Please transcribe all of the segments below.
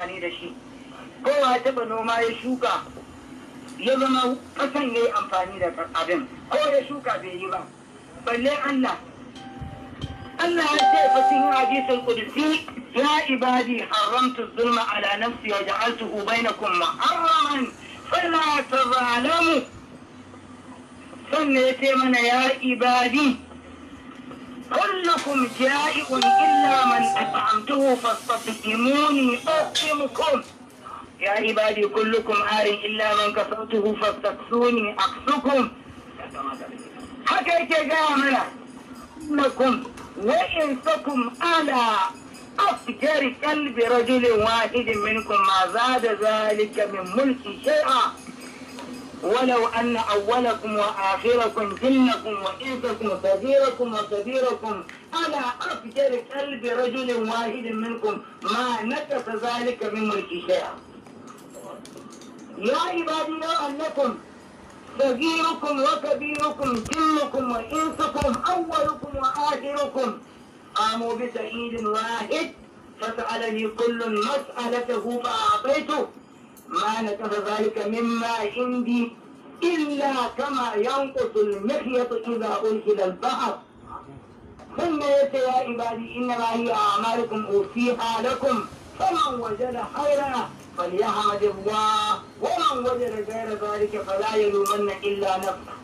amfani da shi kowa ya taɓa noma ya shuka ya zama ƙasan ya yi amfani da abin ko ya shuka bai yi ba balle Allah Allah ya ce fa cikin hadisul qudsi ya ibadi haramtu zulma ala nafsi wa ja'altuhu bainakum muharraman fala tazalamu sannan ya ce mana ya ibadi كلكم جائع إلا من أطعمته فاستطعموني أطعمكم يا عبادي كلكم عار إلا من كسوته فاستكسوني أكسكم حكيت جاملة إنكم وإنسكم على أفجر قلب رجل واحد منكم ما زاد ذلك من ملكي شيئا ولو أن أولكم وآخركم جنكم وإنسكم صغيركم وكبيركم على أفجر قلب رجل واحد منكم ما نكث ذلك من ملك شيئا يا عبادي لو أنكم صغيركم وكبيركم جنكم وإنسكم أولكم وآخركم قاموا بسعيد واحد فسألني كل مسألته فأعطيته ما نكف ذلك مما عندي إلا كما ينقص المخيط إذا أرسل البحر ثم يأتي يا عبادي إنما هي أعمالكم أوفيها لكم فمن وجد خيرا فليحمد الله ومن وجد غير ذلك فلا يلومن إلا نفسه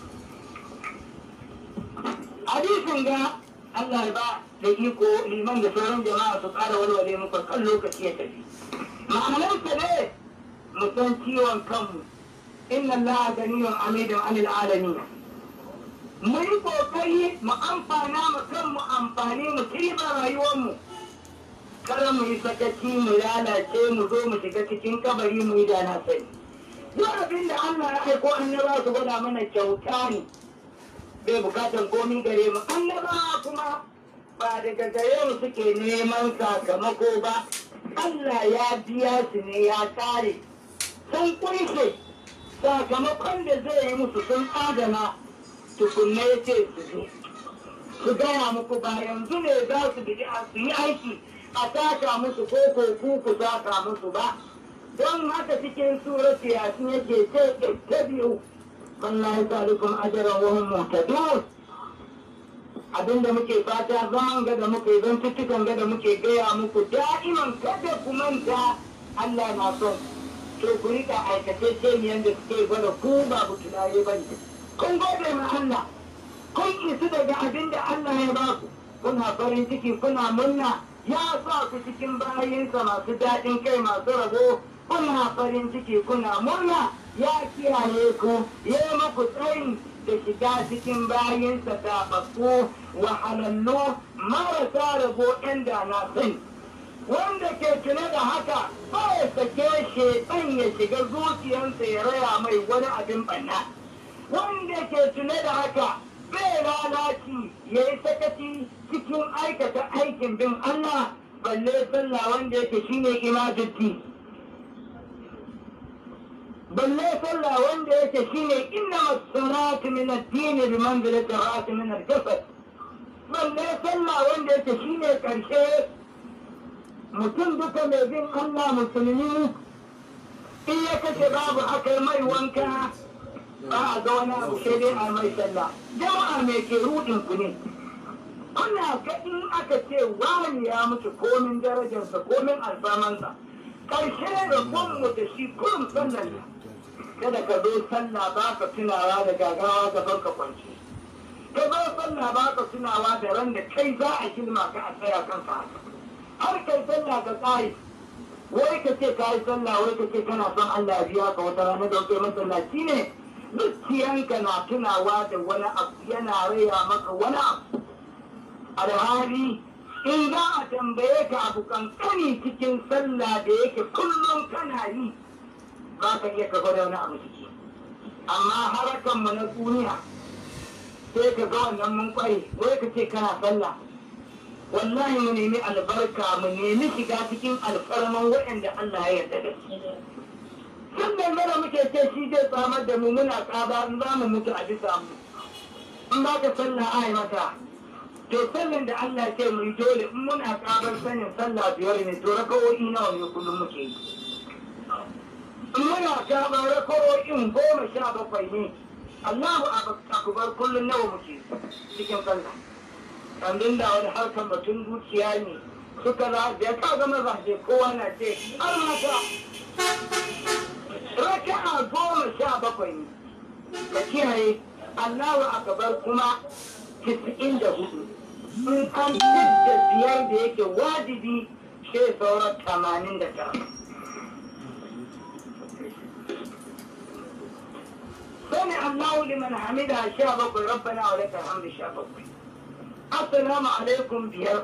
حديث جاء Allah ya ba da iko liman da sauran jama'a su ƙara walwale muku kan lokaci ya tafi. Ma'anarsa ne mu san ciwon kanmu inna Allah ganiyun amidun anil alamin mu yi kokari mu amfana mu kanmu amfani mu kirba rayuwarmu kada mu yi sakaci mu lalace mu zo mu shiga cikin kabari mu yi da na sani duk abin da Allah ya aiko annaba su gwada mana kyauta ne bai bukatan komi gare mu annaba kuma ba daga gare mu suke neman sakamako ba Allah ya biya su ne ya kare sun kunshe sakamakon da zai yi musu sun adana tukunne ya ce su zo su gaya muku ba yanzu ne za su bi su yi aiki a saka musu ko ko ku ku saka musu ba don haka cikin surat yasin yake ce ta biyu wallahi salikum ajran wa hum muhtadun abinda muke fata zaman ga da muke zan tuttukan ga da muke gaya muku da'iman kada ku manta Allah na son to ku rika aikace ce yadda suke gwada ku ba ku tunaye ba ne kun gode ma Allah kun isu daga abin da Allah ya ba ku kuna farin ciki kuna murna ya sa ku cikin bayinsa masu daɗin kai masu rabo kuna farin ciki kuna murna ya kiyaye ku ya yi muku tsayi da shiga cikin bayinsa taɓaɓɓu wahalallu marasa rabo ɗan da na sani wanda ke tune da haka ba ya sake shekan ya shiga zuciyarsa ya raya mai wani abin banna wanda ke tune da haka bai lalaci ya yi sakaci cikin aikata aikin bin Allah balle sallah wanda yake shine imaduddin balle sallah wanda yake shine inna masalatu min ad-din bi manzilati ra'at min al-jasad balle sallah wanda yake shine karshe mutum duka mai bin Allah musulmi in ya kashe babu aka mai wanka ba a ga wani abu sai dai a mai sallah jama'a mai ke rudin ku ne kuna ga in aka ce wani ya mutu komin darajarsa komin alfamansa karshe da mu da shi kurum sallan ne kada ka zo sallah ba ka tunawa da gagawa gaban ka kwanci ka zo sallah ba ka tunawa da ran da kai za a kilma ka a tsaya kansa har kai sallah ka tsari wai ka ce ka yi sallah wai ka ce kana son Allah ya biya ka wata rana da kai masallaci ne zuciyanka na tunawa da wani abu yana raya maka wani abu alhali in za a tambaye ka abu kankani cikin sallah da yake kullum kana yi ba ka iya ka gwada wani abu ciki amma harakanmu na duniya sai ka ga wannan mun kware wai ka ce kana sallah wallahi mu nemi albarka mu nemi shiga cikin alfarman waɗanda Allah ya yarda da su sun dangana muke ce shi zai samar da mu muna tsaba in za mu mutu a bisa mu in ba ka sallah ai mata to sallan da Allah ce mu yi dole in muna kabar sanin sallah biyar ne to rakawoyi nawa ne kullum muke yi in muna kabar rakawoyin goma sha bakwai ne Allahu akbar kullum nawa muke cikin sallah kandun da wani harkar batun dukiya ne suka za da ka ga mazaje kowa na ce an mata raka'a goma sha bakwai ne ka kiyaye Allahu akbar kuma tisa'in da hudu in an da biyar da yake wajibi sai sauran tamanin da tara sani Allahu liman hamida sha bakwai rabbana wa lakal hamdu sha bakwai assalamu alaikum biyar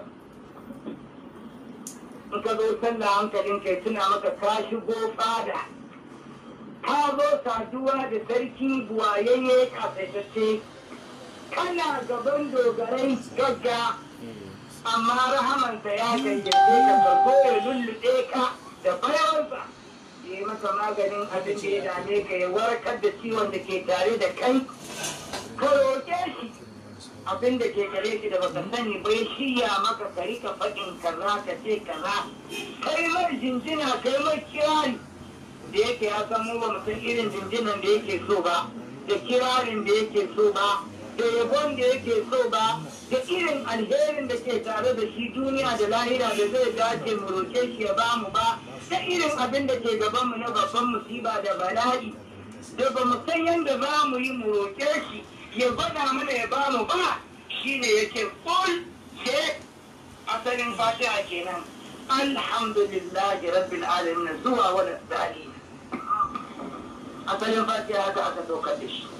in ka zo sallah hankalin kai tuna maka ka shigo fada ka zo saduwa da sarki buwayayye kafaitacce kana gaban dogarai gagga amma rahamansa ya gayyace ka ka zo ya lullube ka da bayansa ya yi maka maganin abin da ya dame ka ya warkar da ciwon da ke tare da kai ka roƙe shi abin da ke gare shi da baka sani bai shirya maka ka rika faɗin kaza ka ce kaza kai mai jinjina kai mai kirari da yake ya san mu ba mu san irin jinjinan da yake so ba da kirarin da yake so ba da yabon da yake so ba da irin alherin da ke tare da shi duniya da lahira da zai dace mu roke shi ya ba mu ba da irin abin da ke gaban mu na babban musiba da bala'i da ba mu san yadda za mu yi mu roke shi ya gwada mana ya ba mu ba shine yake kul ce asalin fatiha kenan alhamdulillahi rabbil alamin zuwa wani dalilin asalin fatiha haka aka saukar da shi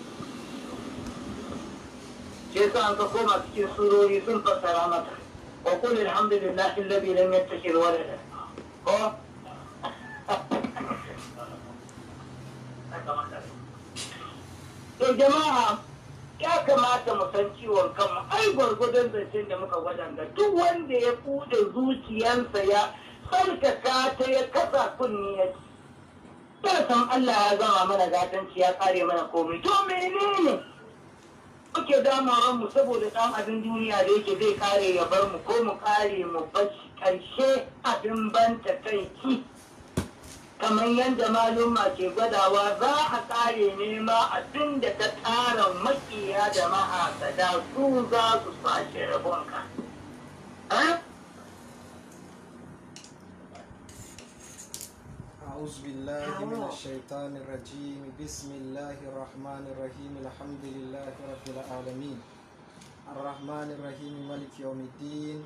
sai sa an ka koma cikin surori sun fassara mata wa qul alhamdulillahi alladhi lam yattakhidh walada ko to jama'a ya kamata mu san ciwon kanmu ai gwargwadon zancen da muka wadanda duk wanda ya bude zuciyarsa ya tsarkaka ta ya kasa kunni ya ci san Allah ya gama mana gatanci ya kare mana komai to menene muke damawan mu saboda dan abin duniya da yake zai kare ya bar mu ko mu kare mu bashi karshe abin ban takaici kamar yadda maluma ke gwadawa za a kare nema abin da ta tara makiya da mahasada su za su sashe rabonka. أعوذ بالله من الشيطان الرجيم بسم الله الرحمن الرحيم الحمد لله رب العالمين الرحمن الرحيم ملك يوم الدين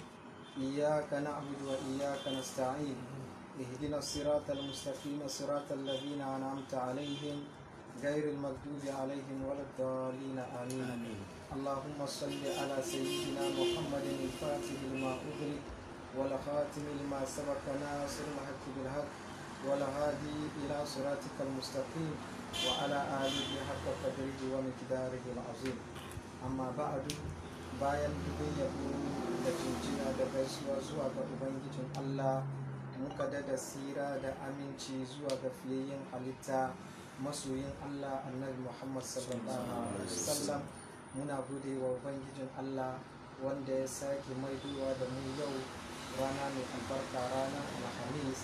إياك نعبد وإياك نستعين اهدنا الصراط المستقيم صراط الذين أنعمت عليهم غير المغضوب عليهم ولا الضالين آمين اللهم صل على سيدنا محمد الفاتح لما أغلق والخاتم لما سبق ناصر الحق بالحق والهادي إلى صراطك المستقيم وعلى آله حق قدره ومقداره العظيم أما بعد bayan dubin yabo da jinjina da gaisuwa zuwa ga ubangijin Allah muka dada sira da aminci zuwa ga fiyayyen halitta masoyin Allah annabi Muhammad sallallahu alaihi wasallam muna gode wa ubangijin Allah wanda ya sake maidowa da mu yau rana mai albarka ranar alhamis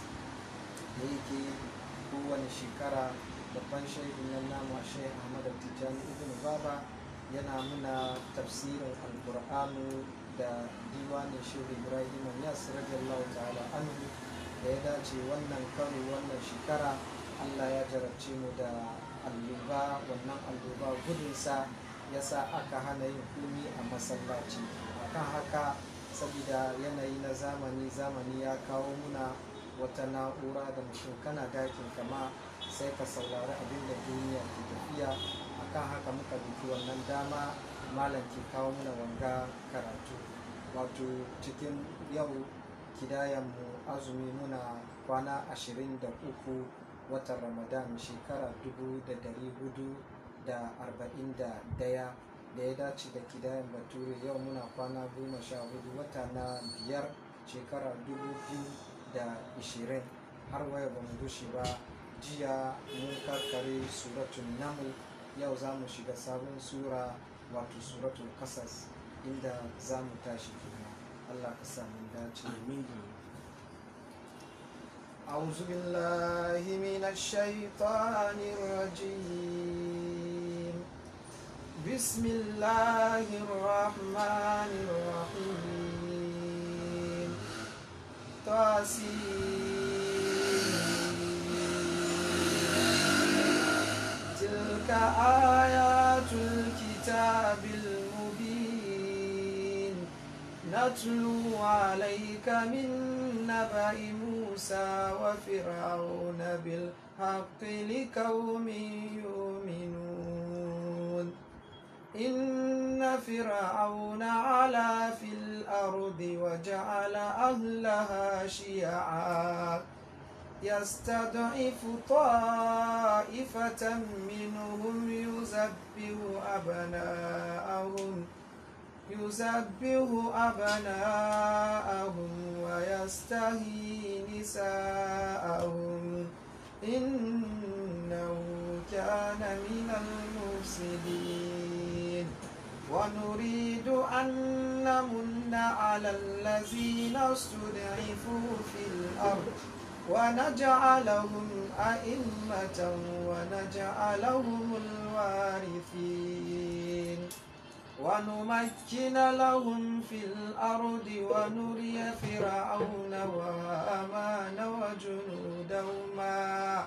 da yake kowane shekara babban shaidin nan namu shai ahmad tijjani ibn baba yana muna tafsirin alkur'anu da diwanin shehu ibrahim yas radiyallahu ta'ala anhu da ya dace wannan karo wannan shekara allah ya jarabce mu da alluba wannan alluba gudunsa ya sa aka hana yin kumi a masallaci akan haka saboda yanayi na zamani zamani ya kawo muna wata na'ura da mutum kana dakin kama sai ka saurari abin da duniya ke tafiya akan haka muka duki wannan dama malam ke kawo muna wanga karatu wato cikin yau kidayanmu azumi muna kwana ashirin da uku watan ramadan shekara dubu da dari hudu da arba'in da daya da ya dace da kidayan bature yau muna kwana goma sha hudu wata na biyar shekara dubu biyu da ishirin har waya ba mu gushe ba jiya mun karkare suratun naml yau za mu shiga sabon sura wato suratul kasas inda za mu tashi kuma Allah ka sa mun dace amin أعوذ بالله من الشيطان الرجيم بسم الله الرحمن الرحيم تاسين تلك آيات الكتاب المبين نتلو عليك من نبأ موسى وفرعون بالحق لقوم يؤمنون إن فرعون علا في الأرض وجعل أهلها شيعا يستضعف طائفة منهم يذبح أبناءهم يذبح أبناءهم ويستحيي نساءهم إنه كان من المفسدين ونريد أن نمن على الذين استضعفوا في الأرض ونجعلهم أئمة ونجعلهم الوارثين ونمكن لهم في الأرض ونري فرعون وهامان وجنودهما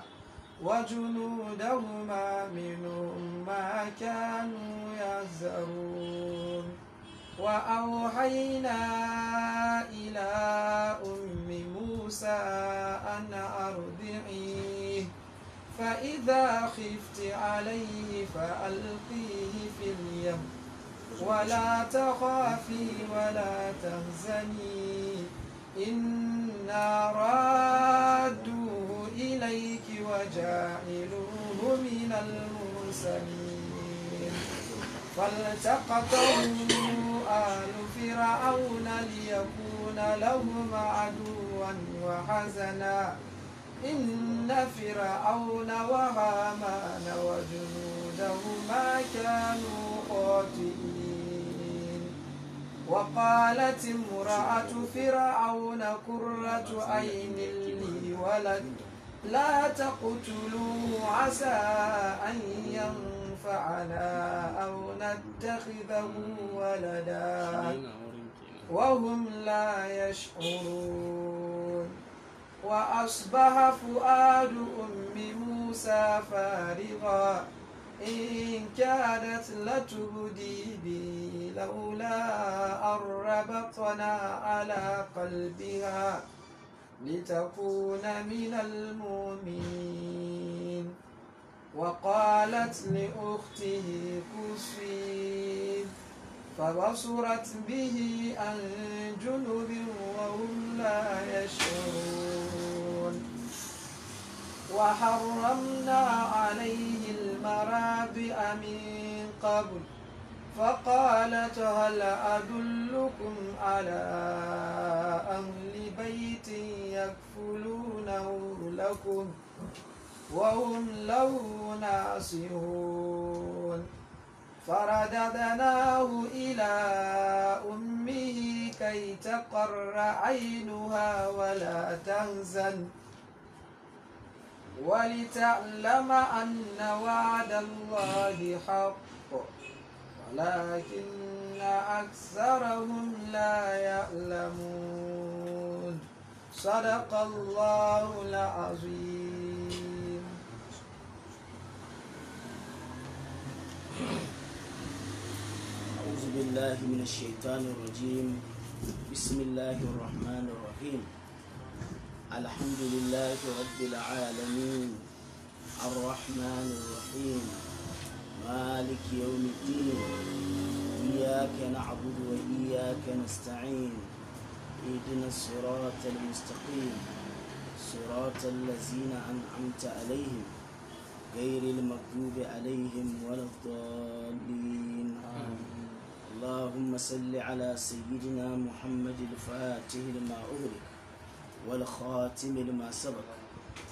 وجنودهما منهم ما كانوا يحذرون وأوحينا إلى أم موسى أن أرضعيه فإذا خفت عليه فألقيه في اليم ولا تخافي ولا تهزني إنا رادوه إليك وجاعلوه من المرسلين فالتقطه آل فرعون ليكون لهم عدوا وحزنا إن فرعون وهامان وجنودهما كانوا خاطئين وقالت امرأة فرعون قرة عين لي ولد لا تقتلوه عسى أن ينفعنا أو نتخذه ولدا وهم لا يشعرون وأصبح فؤاد أم موسى فارغا إن كادت لتبدي به لولا أن ربطنا على قلبها لتكون من المؤمنين وقالت لأخته كسي فبصرت به عن جنب وهم لا يشعرون وحرمنا عليه المرابع من قبل فقالت هل أدلكم على أهل بيت يكفلونه لكم وهم له ناصحون فرددناه إلى أمه كي تقر عينها ولا تهزن ولتعلم أن وعد الله حق ولكن أكثرهم لا يعلمون صدق الله العظيم أعوذ بالله من الشيطان الرجيم بسم الله الرحمن الرحيم الحمد لله رب العالمين الرحمن الرحيم مالك يوم الدين إياك نعبد وإياك نستعين اهدنا الصراط المستقيم صراط الذين أنعمت عليهم غير المغضوب عليهم ولا الضالين اللهم صل على سيدنا محمد الفاتح لما أغلق والخاتم لما سبق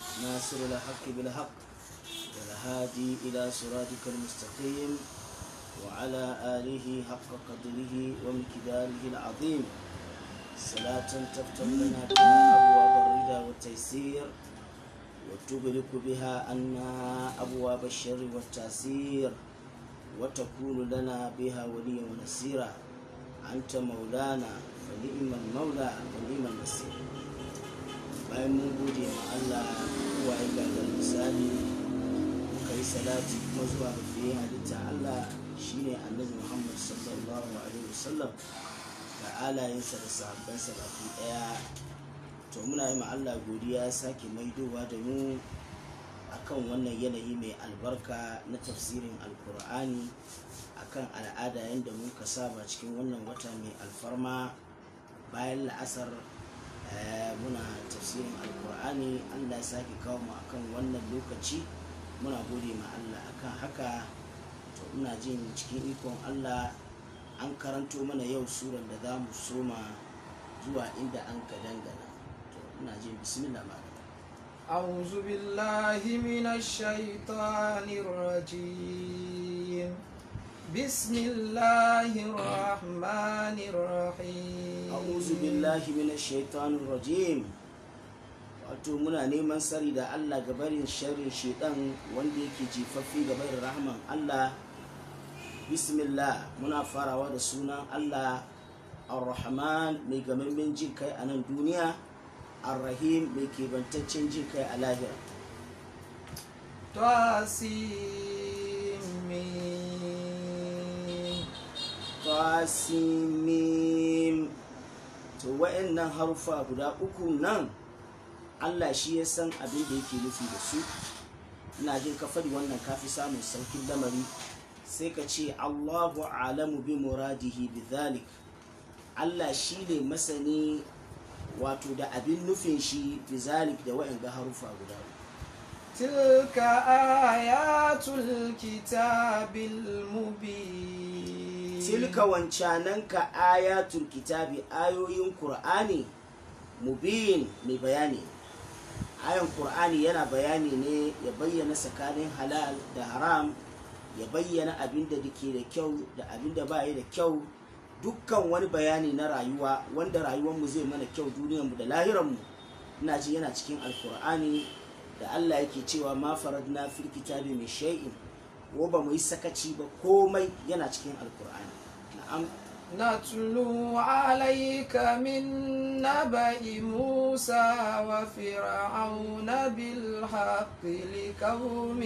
ناصر الحق بالحق والهادي إلى صراطك المستقيم وعلى آله حق قدره ومقداره العظيم صلاة تفتح لنا بها أبواب الرضا والتيسير وتغلق بها عنا أبواب الشر والتأثير وتكون لنا بها وليا ونصيرا أنت مولانا فنعم المولى ونعم النصير bayan mun gode ma Allah kuwa ya gagar misali muka yi salati kuma zuwa ga fiye halitta Allah shine annabi Muhammad sallallahu alaihi wasallam da alayensa da sahabbansa baki daya to muna yi ma Allah godiya ya sake maidowa da mu akan wannan yanayi mai albarka na tafsirin alkur'ani akan al'ada yadda muka saba cikin wannan wata mai alfarma bayan la'asar muna tafsirin alkur'ani allah ya sake kawo mu akan wannan lokaci muna gode ma allah akan haka to ina jin cikin ikon allah an karanto mana yau suran da za mu soma zuwa inda an ka dangana to ina jin bismillah ma أعوذ بالله من الشيطان الرجيم بسم الله الرحمن الرحيم a'udhu billahi minash shaitanir rajim wato muna neman sari da Allah ga barin sharrin shaitan wanda yake jifaffi ga barin rahman Allah bismillah muna farawa da sunan Allah ar-rahman mai gamammen jin kai a nan duniya ar-rahim mai kebantaccen jin kai a lahira تاسيم tasimim to wa'annan harufa guda uku nan Allah shi ya san abin da yake nufi da su ina jin ka faɗi wannan kafi samun saukin lamari sai ka ce Allahu alamu bi muradihi bi dhalik Allah shi ne masani wato da abin nufin shi bi zalik da wa'anga harufa guda uku تلك آيات الكتاب المبين tilka wancananka ayatul kitabi ayoyin qur'ani mubin mai bayani ayan qur'ani yana bayani ne ya bayyana tsakanin halal da haram ya bayyana abin da ke da kyau da abin da ba da kyau dukkan wani bayani na rayuwa wanda rayuwarmu zai mana kyau duniyarmu da lahiranmu ina ji yana cikin alkur'ani da allah yake cewa ma faradna fil kitabi mai shay'in ko ba mu yi sakaci ba komai yana cikin alkur'ani na'am نتلو عليك من نبأ موسى وفرعون بالحق لقوم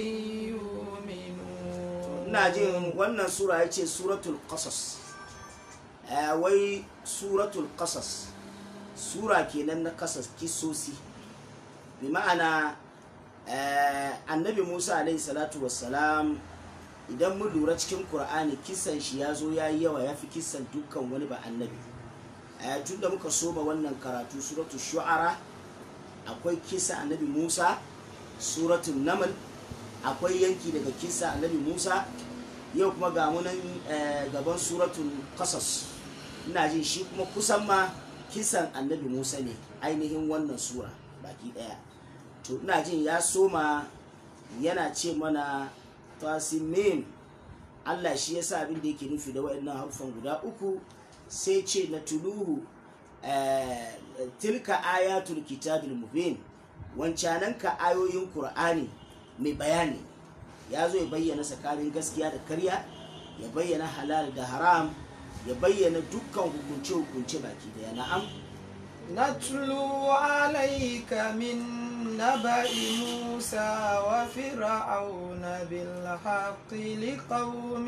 يؤمنون ina jin wannan sura ya ce suratul qasas Eh, wai suratul qasas sura kenan na kasas kisosi bi ma'ana eh, annabi musa alaihi salatu wassalam idan mun lura cikin qur'ani kisan shi ya zo ya yi yawa ya fi kisan dukkan wani ba annabi Eh, tun da muka soba wannan karatu suratul shu'ara akwai kisa annabi musa suratul namal akwai yanki daga kisa annabi musa yau kuma ga munan eh, gaban suratul qasas ina jin shi kuma kusan ma kisan annabi musa ne ainihin wannan sura baki daya to ina jin ya soma yana ce mana tasimim allah shi yasa abin da yake nufi da waɗannan harufan guda uku sai ce na tuluhu eh, tilka ayatul kitabil mubin wancananka ayoyin qur'ani mai bayani ya zo ya bayyana tsakanin gaskiya da karya ya bayyana halal da haram ya bayyana dukkan hukunce-hukunce baki daya na'am نتلو عليك من نبأ موسى وفرعون بالحق لقوم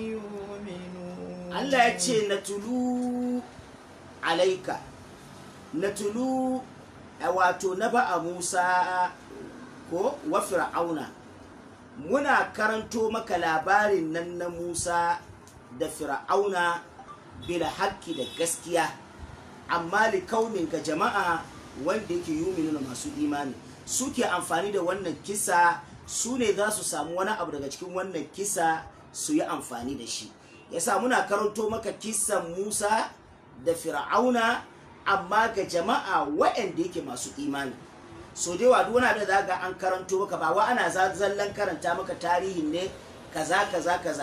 يؤمنون Allah ya ce na tulu alaika na tulu a wato na ba'a Musa ko wa fir'auna muna karanto maka labarin nan na Musa da fir'auna bila haƙƙi da gaskiya amma likaunin ga jama'a wanda yake yuminu masu imani suke amfani da wannan kisa su ne za su samu wani abu daga cikin wannan kisa su yi amfani da shi yasa muna karanto maka kisan musa da fir'auna amma ga jama'a waɗanda yake masu imani so da yawa duk wani abin da za ga an karanto maka ba wa ana zallan karanta maka tarihin ne kaza kaza kaza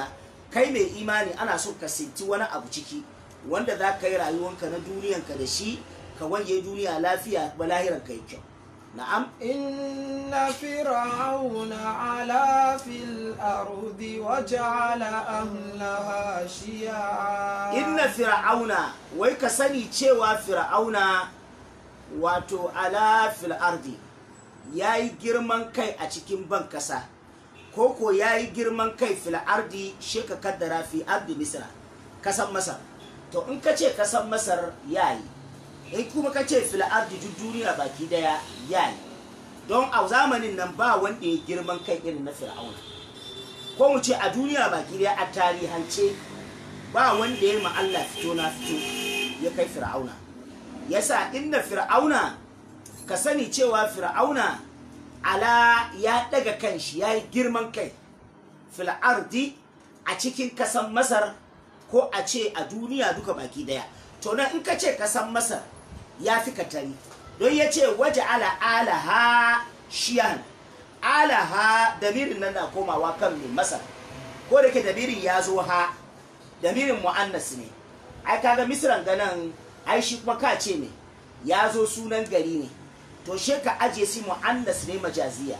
kai mai imani ana so ka sinti wani abu ciki wanda za ka yi rayuwanka na duniyanka da shi ka wanye duniya lafiya ba lahiran ka yi kyau na'am إن فرعون علا في الأرض وجعل أهلها شيعا inna fir'auna wai ka sani cewa fir'auna wato ala fil ardi ya yi girman kai a cikin ban kasa ko ko ya yi girman kai fil ardi shi ka kaddara fi ardi misra kasan masar to in ka ce kasan masar ya yi in kuma ka ce fil ardi duk duniya baki daya ya yi don a zamanin nan ba wanda ya girman kai irin na fir'auna ko mu ce a duniya baki daya a tarihance ba wanda ya ma Allah fito na fito ya kai fir'auna yasa inda fir'auna ka sani cewa fir'auna ala ya daga kanshi ya yi girman kai fil ardi a cikin kasan masar ko a ce a duniya duka baki daya to nan in ka ce kasan masar ya fi katari don ya ce waje ala alaha shiyan alaha damirin nan na komawa kan mai masar ko da ke damirin ya zo ha damirin mu'annas ne ai kaga misran ganan ai shi kuma ka ce ne ya zo sunan gari ne to she ka aje si mu'annas ne majaziya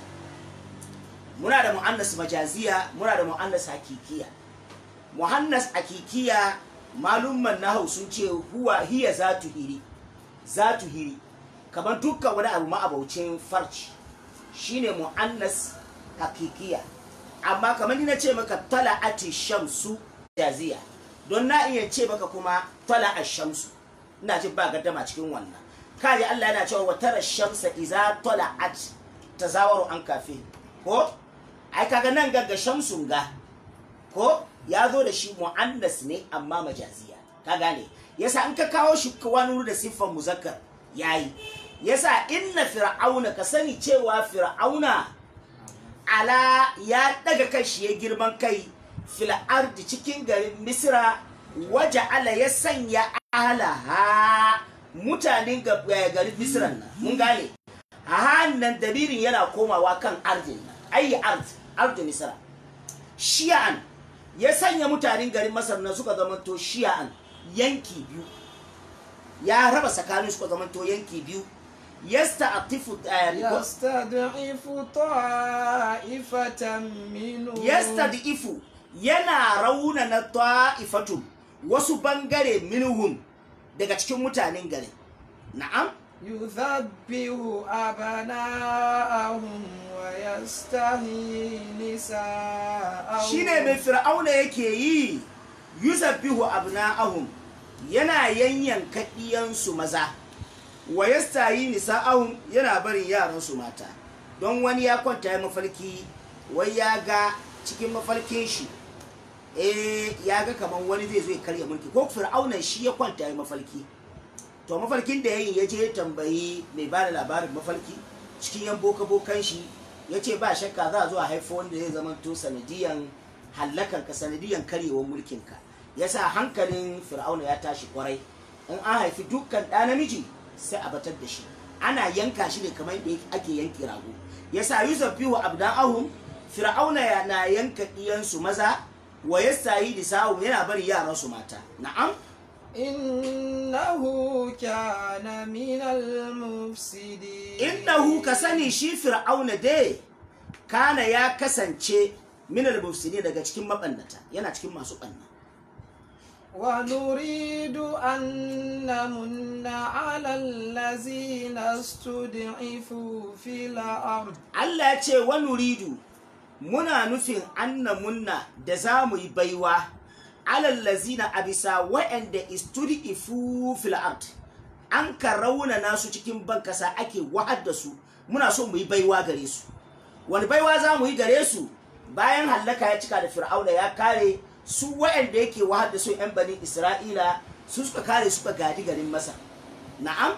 muna da mu'annas majaziya muna da mu'annas hakikiya mu'annas hakikiya malumman nahau sun ce huwa hiya zatu hiri zatu hiri kamar dukkan wani abu ma'abaucin farci shine mu'annas hakikiya amma kamar ni na ce maka tala'ati shamsu jaziya don na iya ce maka kuma tala'a shamsu ina jin ba gaddama cikin wannan kaji Allah yana cewa watara shamsa iza tala'at tazawaru an kafe ko ai kaga nan ga shamsun ga ko ya zo da shi mu'annas ne amma majaziya ka gane yasa in ka kawo shi wani wuri da siffar muzakkar yayi yasa inna fir'auna ka sani cewa fir'auna ala ya daga kai shi ya girman kai fil ardi cikin garin misra waje ala ya sanya alaha mutanen ga- eh, garin misran nan mun gane a hannun dabirin yana komawa kan ardin nan ayi ard ardin misra shi'an ya sanya mutanen garin masar nan suka zamanto shi'an yanki biyu ya raba tsakanin suka zamanto yanki biyu yasta atifu يستضعف طائفة منهم yastadifu yana raunana ta'ifatun wasu bangare minhum daga cikin mutanen garin na'am يذبح أبناءهم ويستحيي نساءهم shine mai fir'auna yake yi yuzabbihu abna'ahum yana yanyanka ɗiyansu maza wa yastayi nisa'ahum yana barin yaransu mata don wani ya kwanta ya mafarki wai ya ga cikin mafarkin shi eh ya ga kaman wani zai zo ya karya mulki ko fir'auna shi ya kwanta ya mafarki to mafarkin da yayin ya je ya tambayi mai ba da labarin mafarki cikin yan boka bokan shi ya ce ba shakka za a zo a haifo wanda zai zama to sanadiyan hallakan ka sanadiyan karyewar mulkin ka yasa hankalin fir'auna ya tashi kwarai in an haifi dukkan ɗa namiji sai a batar da shi ana yanka shi ne kamar yadda ake yanke rago yasa yuzabbihu abda'ahum fir'auna ya na yanka ɗiyansu maza wa yastayi nisa'ahum yana bari yaransu mata na'am إنه كان من المفسدين innahu ka sani shi fir'auna dai kana ya kasance minal mufsidin daga cikin mabannata yana cikin masu banna ونريد أن نمن على الذين استضعفوا في الأرض Allah ya ce wa nuridu muna nufin anna munna da za mu yi baiwa alal lazina a bisa wa'anda istudi ifu fil ard an ka raunana su cikin bankasa ake wahar da su muna so mu yi baiwa gare su wani baiwa za mu yi gare su bayan hallaka ya cika da fir'auna ya kare su wa'anda yake wahar da su 'yan bani isra'ila su suka kare suka gadi garin masar na'am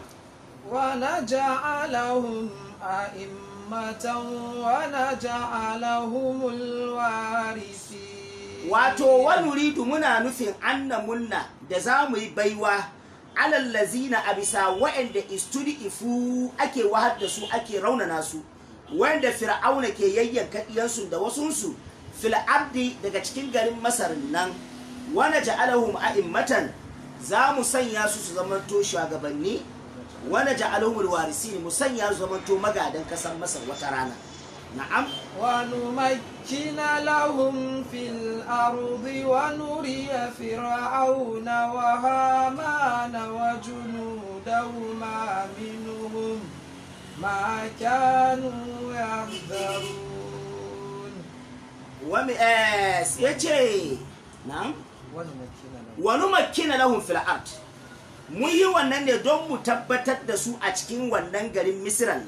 ونجعلهم أئمة ونجعلهم الوارثين wato wa nuridu muna nufin anna munna da za mu yi baiwa alal lazina a bisa wa'anda istudi ifu ake wahar da su ake raunana su wanda fir'auna ke yayyanka diyansu da wasunsu fil ardi daga cikin garin masar nan wana ja'alahum a'immatan za mu sanya su su zamanto shugabanni wana ja'alahum alwarisin mu sanya su zamanto magadan kasan masar wata rana na'am ونمكن لهم في الأرض ونري فرعون وهامان وجنودهما منهم ما كانوا يحذرون wami eh yace na'am ونمكن لهم wani makina lahum fil ard mun yi wannan ne don mu tabbatar da su a cikin wannan garin misran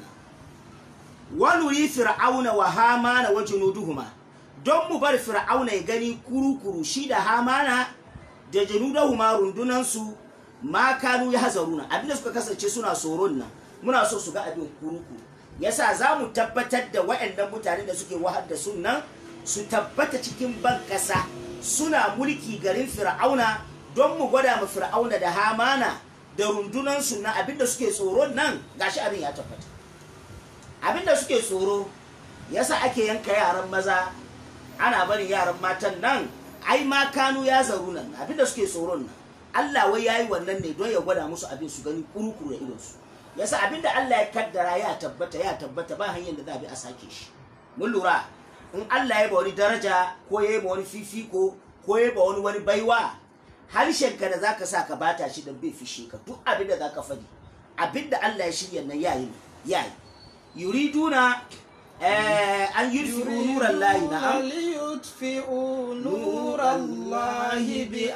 wani yi fir'auna wa hamana wa junuduhuma don mu bar fir'auna ya gani kuru-kuru shi da hamana da junuduhuma rundunansu ma kanu ya hazaruna abinda suka kasance suna tsoron nan muna so su ga abin kuru-kuru yasa za mu tabbatar da waɗannan mutane da suke wahar da sunan su tabbata cikin ban ƙasa suna mulki garin fir'auna don mu gwada ma fir'auna da hamana da rundunansu na abinda suke tsoron nan gashi abin ya tabbata abinda suke tsoro yasa ake yanka yaran maza ana barin yaran matan nan ai ma kanu ya zaru nan abinda suke tsoron nan Allah wai yayi wannan ne don ya gwada musu abin su gani kurukuru da idonsu yasa abinda Allah ya kaddara ya tabbata ya tabbata ba hanyar da za a bi a sake shi mun lura in Allah ya ba wani daraja ko ya ba wani fifiko ko ya ba wani wani baiwa harshenka da zaka sa ka bata shi don bai fishe ka duk abin da zaka faɗi abin da Allah ya shirya nan yayi ne yayi yuriduna eh, an yudfi'u nuran lahi na'am ليطفئوا نور الله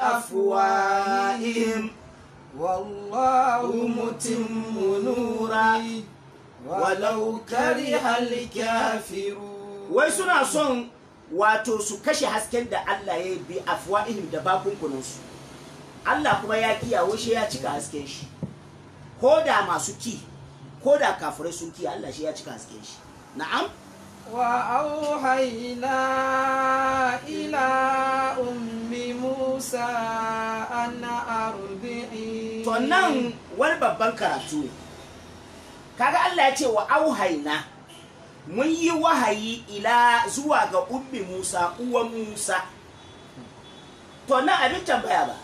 بأفواههم بأفواههم والله متم نوره ولو كره الكافرون wai suna son wato su kashe hasken da Allah ya yi bi afwa'ihim da bakunkunansu Allah kuma ya kiyawo shi ya cika hasken shi ko da masu ki ko da kafirai sun ki Allah shi ya cika hasken shi na'am وأوحينا إلى أم موسى أن أرضعيه to nan wani babban karatu ne kaga Allah ya ce wa auhaina mun yi wahayi ila zuwa ga ummi Musa uwan Musa to nan abin tambaya ba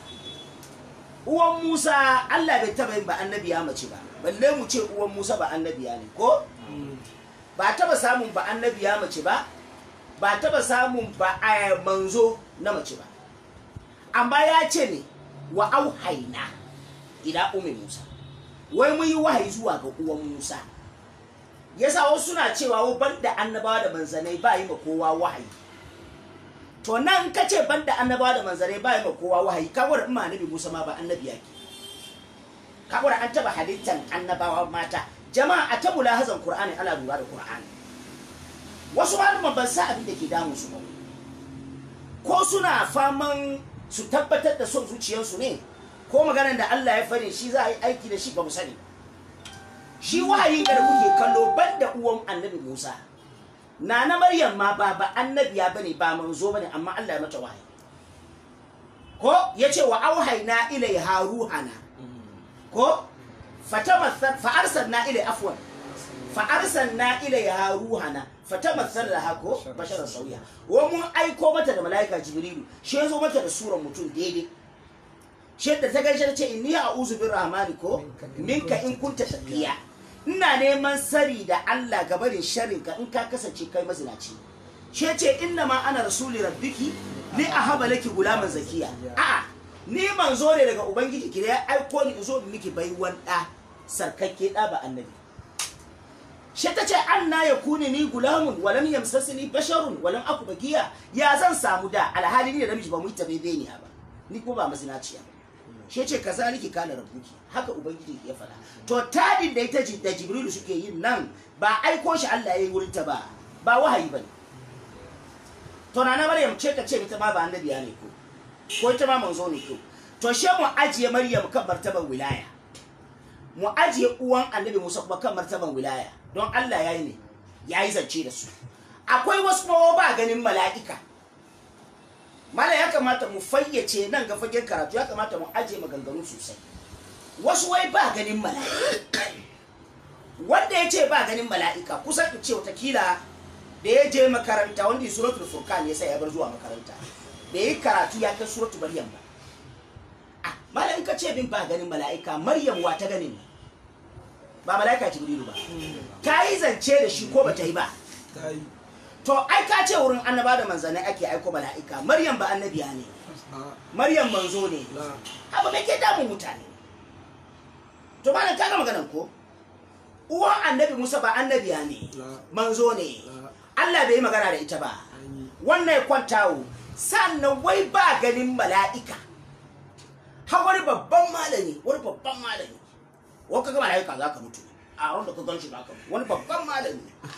uwan Musa Allah bai taba yin ba annabiya mace ba balle mu ce uwan Musa ba annabiya ne ko ba taba samun ba annabiya mace ba ba taba samun ba a manzo na mace ba amma ya ce ne wa auhaina ila ummi Musa wai mun yi wahayi zuwa ga uwan Musa yasa wasu suna cewa wa banda annabawa da manzanai ba yi ma kowa wahayi to nan ka ce banda annabawa da manzanai ba yi ma kowa wahayi ka gwada in ma annabi Musa ma ba annabi yake ka gwada an taba halittan annabawa mata jama'a a tabu lahazan Qur'ani ana lura da Qur'ani wasu malaman ban sa abin da ke damun su ba ko suna faman su tabbatar da son zuciyarsu ne ko maganar da Allah ya fari shi za a yi aiki da shi ba mu sani shi wahayin da kuke kallo ban da uwan annabi Musa na na Maryam ma ba ba annabiya bane ba manzo bane amma Allah ya mata wahayi ko yace wa auhayna ilaiha ruhana ko fatamathal fa arsalna ilai afwan fa arsalna ilaiha ruhana fatamathal laha ko basharan sauya wa mun aiko mata da malaika jibrilu shi yazo mata da suran mutum daidai shi da ta gaishe ta ce inni a'udhu birrahmani ko minka in kunta taqiya ina neman sari da Allah gabarin sharrin ka in ka kasance kai mazinaci shi ce inna ma ana rasuli rabbiki li ahaba laki gulaman zakiya a'a ni manzo ne daga ubangiji ki da ya aiko ni in zo in miki baiwan da sarkakke da ba annabi shi ta ce anna yakuni ni gulamun walam yamsasni basharun walam aku bagiya ya zan samu da alhali ni da namiji ba mu yi tabe ne ba ni ko ba mazinaciya ba shi ce kazaliki kana rabbuki haka ubangiji ya faɗa to tadin da ita da jibrilu suke yin nan ba aiko shi Allah ya yi wurin ta ba ba wahayi bane to na na maryam ce ka ce ita ma ba annabiya ne ko ko ita ma manzo ne ko to she mu ajiye maryam kan martaban wilaya mu ajiye uwan annabi musa kuma kan martaban wilaya don Allah ya yi ne ya yi zance da su akwai wasu kuma ba ganin mala'ika mala ya kamata mu fayyace nan ga fagen karatu ya kamata mu aje maganganu sosai wasu wai ba ganin mala'ika wanda ya ce ba ganin mala'ika kusan in ce watakila da ya je makaranta wanda suratul furqan ya sai ya bar zuwa makaranta da yi karatu ya kai suratul maryam ba ah malam ka ce bin ba ganin mala'ika maryam wa ta ganin nan ba mala'ika jibrilu ba ta yi zance da shi ko ba ta yi ba ta yi to ai ka ce wurin annaba da manzanai ake aiko mala'ika maryam ba annabiya ne a maryam manzo ne la abu mai ke damun mutane to malam kaga maganan ko uwan annabi musa ba annabiya ne la manzo ne la allah bai yi magana da ita ba an yi wannan ya kwantawo sannan wai ba ganin mala'ika har wani babban malami wani babban malami wani kaga mala'ika za ka mutu a wanda ka gan shi ba ka mutu wani babban malami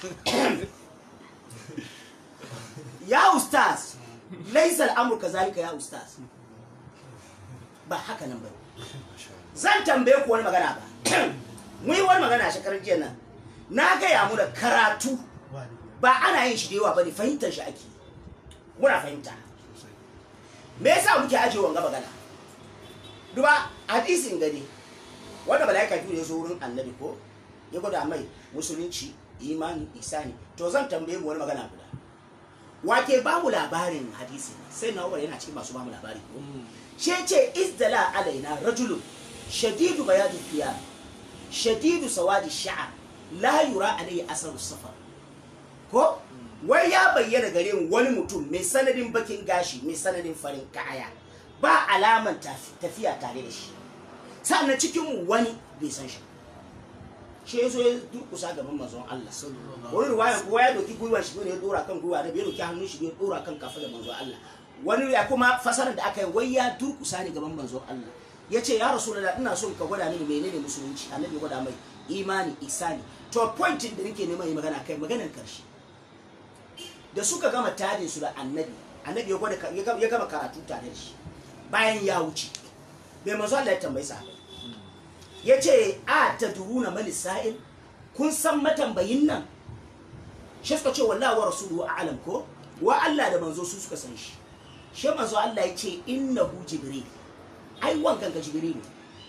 ya ustaz laisal amurka zalika ya ustaz ba haka nan ba zan tambaye ku wani magana ba mu yi wani magana a shekarar jiya nan na gaya mu da karatu ba ana yin shi da yawa ba ne fahimtar shi ake muna fahimta me yasa muke ajiye wanga magana duba hadisin gani wanda malaika biyu ya zo wurin annabi ko ya gwada mai musulunci imani isani to zan tambaye mu wani magana guda wake ba mu labarin hadisi sai na umar yana cikin masu ba mu labari ko she ce izdala alaina rajulun shadidu bayadu thiyab shadidu sawadi sha'r la yura alayhi asaru safar ko wai ya bayyana gare mu wani mutum mai sanadin bakin gashi mai sanadin farin kaya ba alaman tafi- tafiya tare da shi sannan cikin mu wani bai san shi shi ya zo ya durkusa gaban manzon Allah wani ruwayan kowa ya doki gwiwan shi ne ya dora kan gwiwa da bai doki hannun shi ne ya dora kan kafa da manzon Allah wani ya kuma fasarar da aka yi wai ya durkusa ne gaban manzon Allah ya ce ya rasu da ina son ka gwada mini menene musulunci annabi ya gwada mai imani isani to pointin da nake neman yi magana kai maganar karshe da suka gama tajin su da annabi annabi ya gwada ya gama- ya gama karatu tare da shi bayan ya wuce bai manzo Allah ya tambayi sa ya ce a ta duruna mali sa'il kun san matambayin nan shi suka ce wallahi wa rasuluhu a'lam ko wa Allah da manzo su suka san shi shi manzo Allah ya ce innahu jibril ai wankan ga jibril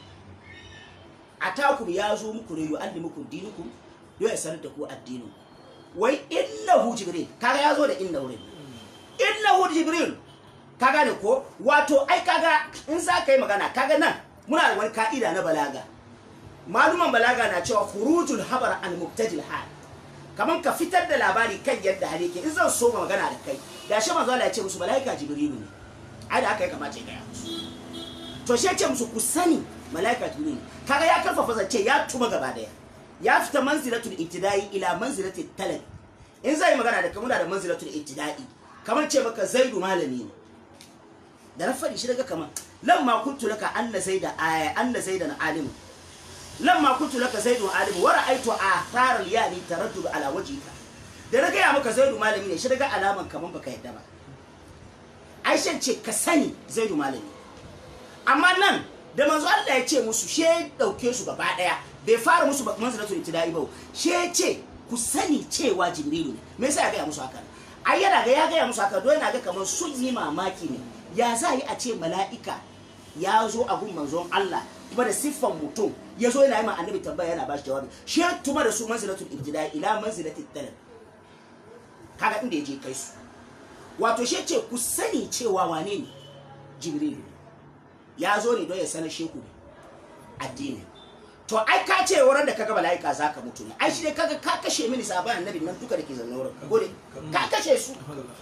atakum ya zo muku ne yu'allimukum dinukum don ya sanar da ku addinin wai innahu jibril kaga ya zo da innahu ne innahu jibril ka gane ko wato ai kaga in za ka yi magana kaga nan muna da wani ka'ida na balaga maluman balaga na cewa khurujul habar an mubtadil hal kaman ka fitar da labari kan yadda hali ke in zan so ma magana da kai da shi manzo Allah ya ce musu malaika jibrilu ne ai da haka ya kamata ya gaya musu to shi ya ce musu ku sani malaika jibrilu kaga ya karfafa zance ya tuma gaba daya ya fita manzilatul ibtida'i ila manzilatul talab in zai magana da kamuna da manzilatul ibtida'i kamar ce maka zaidu malami ne da na faɗi shi daga kamar lamma kuntu laka anna zaida aya anna zaida na alimu lamma kuntu laka zaidu alimu wa ra'aytu athar al-yani taraddud ala wajhika da na gaya maka zaidu malami ne shi daga alaman kaman baka yadda ba aisha ce ka sani zaidu malami amma nan da manzo Allah ya ce musu she dauke su gaba daya bai fara musu manzilatul ibtida'i ba she ce ku sani cewa jibrilu ne me yasa ya gaya musu haka ai yana ga ya gaya musu haka don yana ga kamar sun yi mamaki ne ya za yi a ce mala'ika ya zo a gun manzon Allah kuma da siffan mutum ya zo yana yi ma annabi tambaya yana ba shi jawabi shi ya tuma da su manzilatul ibtida'i ila manzilatul talab kaga inda ya je kai su wato shi ce ku sani cewa wane ne jibrilu ya zo ne don ya sanar sheku ne addini to ai ka ce wurin da kaga mala'ika zaka mutu ne ai shi ne kaga ka kashe mini sabon annabi nan duka da ke zaune wurin gode ka kashe su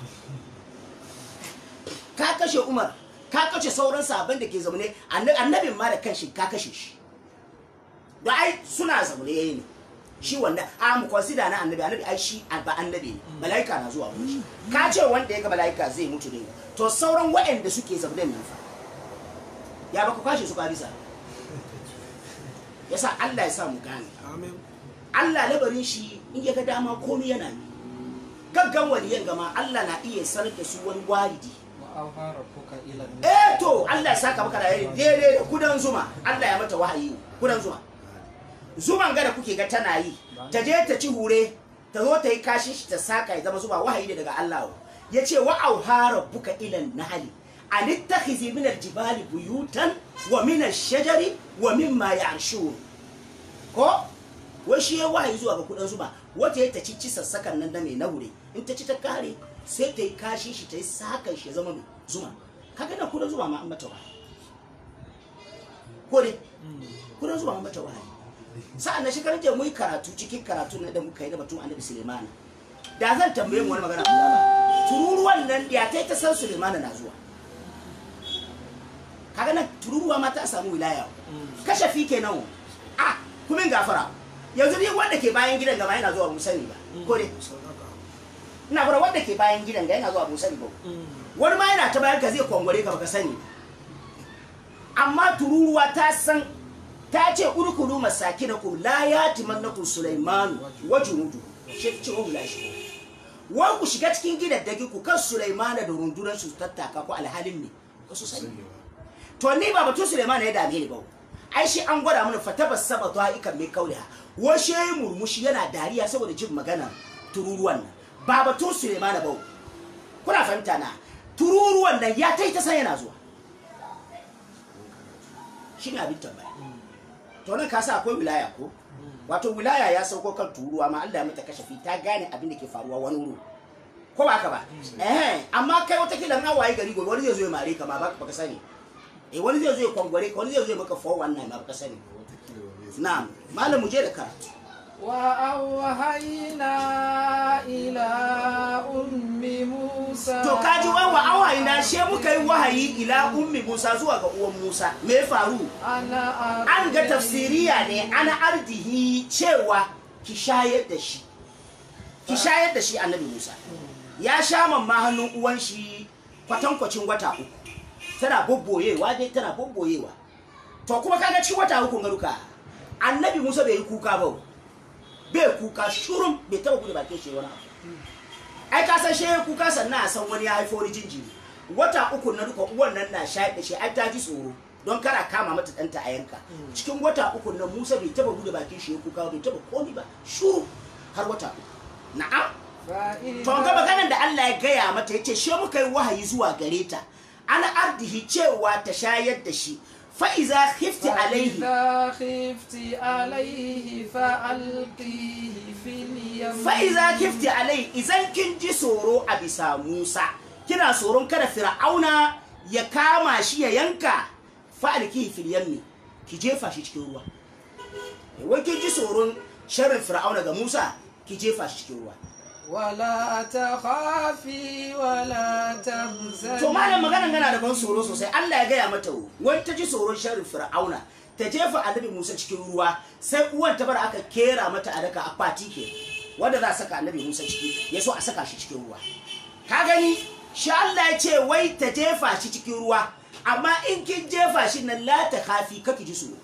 ka kashe umar ka kashe sauran sabon da ke zaune anna- annabin ma da kanshi ka kashe shi da ai suna zaune yayi ne shi wanda a mu consider na annabi annabi ai shi ba annabi ne mala'ika na zuwa wurin shi ka ce wanda ya ga mala'ika zai mutu ne to sauran waɗanda suke zaune nan fa ya baka kwashe su ka bisa yasa Allah ya sa mu gane amin Allah labarin shi in ya ga dama komai yana yi gaggan waliyan gama Allah na iya sanar da su wani walidi wa auha rabbuka ila eh to Allah ya saka maka da yayi daidai da kudan zuma Allah ya mata wahayi kudan zuma zuman gada kuke ga tana yi ta je ta ci hure ta zo ta yi kashin shi ta saka ya zama zuba wahayi ne daga Allah ya ce wa auha rabbuka ila nahli an ittakhizi min aljibali buyutan wa min ash-shajari wa mimma ya'shur ko wai shi ya wahayi zuwa ga kudan zuma wata ya ta ci ci sassakan nan da mai naure in ta ci ta kare sai ta yi kashi shi ta yi sakan shi ya zama mai zuma kaga nan kudan zuma ma an mata wahayi ko dai kudan zuma an mata wahayi sa'an na shekaran jiya mun yi karatu cikin karatu na da muka yi da batun annabi Sulemana da zan tambaye mu wani magana ba tururuwan nan ya ta ta san Sulemana na zuwa kaga nan tururuwa ma ta samu wilaya kashafi kenan a kuma in gafara yanzu ni wanda ke bayan gidan gama yana zuwa mun sani ba ko dai ina fara wanda ke bayan gidan ga yana zuwa mun sani ba wani ma yana ta bayan ka zai kwangware ka baka sani amma tururuwa ta san ta ce urkulu masakinakum la yatimannakum sulaiman wa junudu shi ce wa shi wa ku shiga cikin gidan dagi ku kan sulaimana da rundunar su tattaka ku alhalin ne ba su sani to ni ba batun sulaimana ya dame ni ba ai shi an gwada mana fatabas saba ikan mai kauliha wa shi murmushi yana dariya saboda jin magana tururuwan nan ba batun sulaimana ba kuna fahimta na tururuwan nan ya tai ta san yana zuwa shi ne abin tambaya to nan ka sa akwai wilaya ko wato wilaya ya sauko kan turuwa ma Allah ya mata kashafi ta gane abin da ke faruwa wani wuri ko ba haka ba eh amma kai wata kila na waye gari gobe wani zai zo ya mare ka ma ba ka sani eh wani zai zo ya kwangware ka wani zai zo ya maka 419 ma ba ka sani na'am malam mu je da karatu وأوحينا إلى أم موسى to kaji wai wa awayi na she muka yi wahayi ila ummi Musa zuwa ga uwan Musa me ya faru أنا an ga tafsiriya ne ana ardihi cewa ki shayar da shi ki shayar da shi annabi Musa ya sha mamma hannun uwan shi kwatankwacin wata uku tana bobboyewa dai tana bobboyewa to kuma kaga ci wata uku garuka annabi Musa bai yi kuka ba bai kuka shurum bai taba gudu bakin shi wani abu ai ka san shi kuka sannan a san wani ya haifo wani jinjiri wata uku na duka uwan nan na shayar da shi ai ta ji tsoro don kara kama mata ɗanta a yanka cikin wata uku na musa bai taba bude bakin shi ya kuka bai taba komi ba shuru har wata uku na'am to ga maganar da Allah ya gaya mata yace she muka yi wahayi zuwa gare ta ana ardihi cewa ta shayar da shi fa iza khifti alaihi فإذا خفت عليه فألقيه في اليم fa'iza kifti alai izan kin ji tsoro a bisa Musa kina tsoron kada Fir'auna ya kama shi ya yanka fa'alkihi fil yammi ki jefa shi cikin ruwa wai kin ji tsoron sharrin Fir'auna ga Musa ki jefa shi cikin ruwa ولا تخافي ولا تحزني to malam maganan gana da ban tsoro sosai Allah ya gaya mata wai ta ji tsoron sharrin Fir'auna ta jefa annabi Musa cikin ruwa sai uwan ta bar aka kera mata a daka akwati ke wanda za a saka annabi Musa ciki ya so a saka shi cikin ruwa ka gani shi Allah ya ce wai ta jefa shi cikin ruwa amma in kin jefa shi nan la ta kafi kake ji tsoro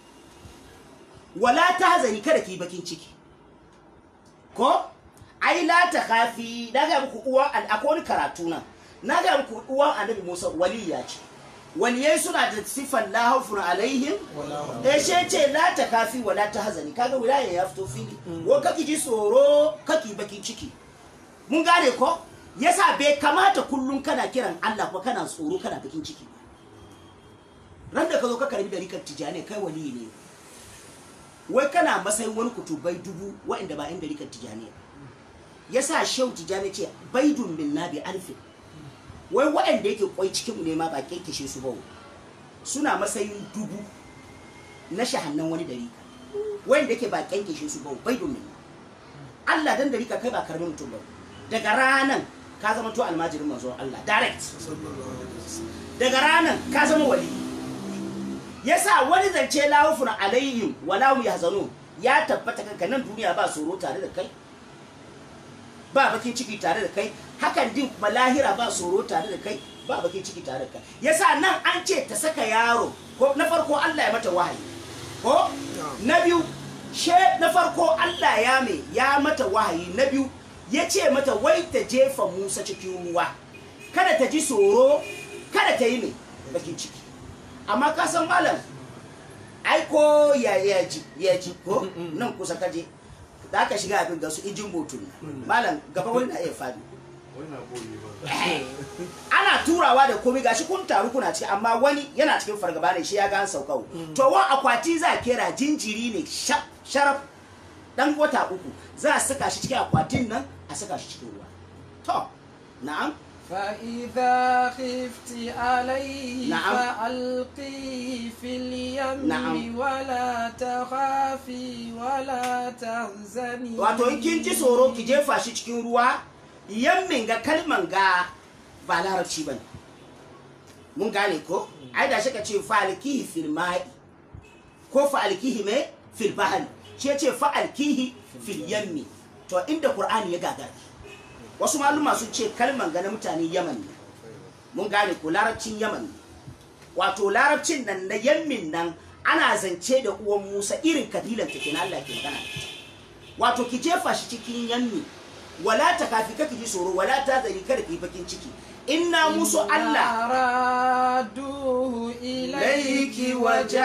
wala ta hazani kada ki yi bakin ciki ko ai la ta kafi na ga muku uwa akwai wani karatu nan na ga muku uwan annabi Musa waliya ce waliyai suna da sifan la haufun alaihim eh she ce la ta kafi wala ta hazani kaga wilaya ya fito fili ko kaki ji tsoro kaki bakin ciki mun gane ko yasa bai kamata kullum kana kiran Allah ko kana tsoro kana bakin ciki ba ran da ka zo ka karbi darikar tijani kai waliyi ne wai kana matsayin wani kutubai dubu wa'inda ba yan darikar tijani ba yasa shehu tijani ce baidun min nabi alfin wai waɗanda yake kwai cikin mu ne ma ba kekkeshe su ba suna matsayin dubu na shahannan wani darika wanda yake ba kekkeshe su ba bai domin Allah dan darika kai ba karamin mutum ba daga ranan ka zama to almajirin manzon Allah direct daga ranan ka zama wali yasa wani zance lawufun alaihim wala hum yahzanun ya tabbata kanka nan duniya ba tsoro tare da kai ba bakin ciki tare da kai hakan din kuma lahira ba tsoro tare da kai ba bakin ciki tare da kai yasa nan an ce ta saka yaro ko na farko Allah ya mata wahayi ko na biyu she na farko Allah ya me ya mata wahayi na biyu ya ce mata wai ta jefa Musa cikin ruwa kada ta ji tsoro kada ta yi me bakin ciki amma ka san malam ai ko ya ya ji ya ji ko nan kusa kaje da aka shiga abin ga su injin botun malam gaba wani na iya fadi ana turawa da komai gashi kun taru kuna ciki amma wani yana cikin fargaba ne shi ya ga an saukau to wa akwati za kera jinjiri ne sharaf dan wata uku za a saka shi cikin akwatin nan a saka shi cikin ruwa to na'am فإذا خفت عليه نعم. فألقيه في اليم نعم. ولا تخافي ولا تحزني wato in kin ji tsoro ki jefa shi cikin ruwa yammin ga kalman ga ba larabci bane mun gane ko ai da shi ka ce fa'alkihi fil ma'i ko fa'alkihi me fil bahri shi ya ce fa'alkihi fil yammi to inda qur'ani ya gagara wasu maluma sun ce kalman ga na mutane yaman ne mun gane ko larabcin yaman ne wato larabcin nan na yammin nan ana zance da uwan musa irin kabilan ta kenan Allah ke magana da ita. wato ki jefa shi cikin yammi wala ta kafi kake ji tsoro wala ta zari kada ki yi bakin ciki inna musu Allah ردوه إليك إليك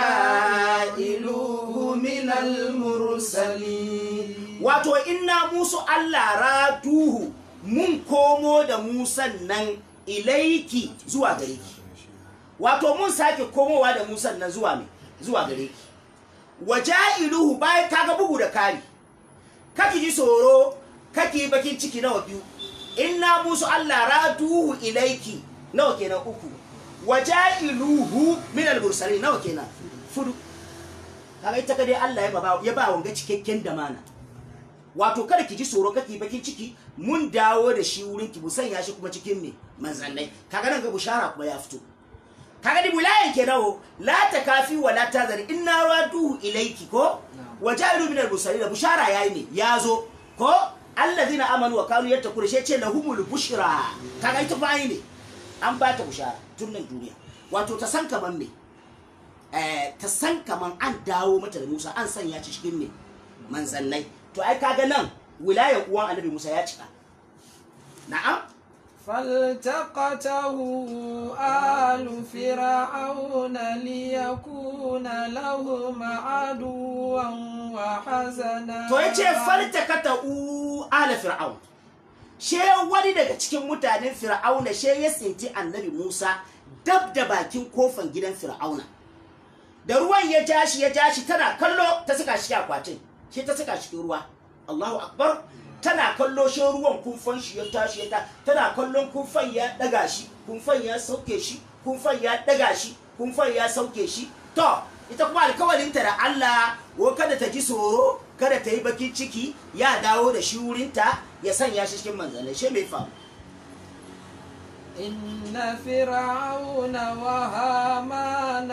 وجائلوه من المرسلين wato inna musu Allah raduhu mun komo da musan nan ilaiki zuwa gare ki wato mun sake komowa da musan nan zuwa me zuwa gare ki waja'iluhu bayan kaga bugu da kari kaki ji tsoro kaki yi bakin ciki nawa biyu inna musu Allah raduhu ilaiki nawa kenan uku waja'iluhu min al-mursalin nawa kenan fudu kaga ita kadai Allah ya ba ya ba wanga cikakken damana wato kada ki ji tsoro kake bakin ciki mun dawo da shi wurin ki sanya shi kuma cikin me manzannai kaga nan ga bushara kuma ya fito kaga di bulayan ke dawo la ta kafi wa la tazari inna raduhu ilayki ko wa ja'ilu min al-mursalin bushara yayi ne yazo ko alladhina amanu wa kanu yattaquna shi ce lahumul bushra kaga ita bayi ne an ba ta bushara tun nan duniya wato ta san kaman me eh ta san kaman an dawo mata da Musa an sanya shi cikin me manzannai to ai kaga nan wilayar uwan annabi Musa ya cika na'am فالتقطه آل فرعون ليكون لهم عدوا وحزنا to yace faltakata u ala fir'aun she wani daga cikin mutanen fir'auna she ya tsinci annabi Musa dab da bakin kofan gidan fir'auna da ruwan ya ja shi ya ja shi tana kallo ta saka shi akwatin shi ta saka shi ruwa Allahu akbar tana kallo shi ruwan kumfan shi ya tashi ya ta tana kallon kumfan ya daga shi kumfan ya sauke shi kumfan ya daga shi kumfan ya sauke shi to ita kuma alkawalinta da Allah ko kada ta ji tsoro kada ta yi bakin ciki ya dawo da shi wurinta ya sanya shi cikin manzanai shi mai faru إن فرعون وهامان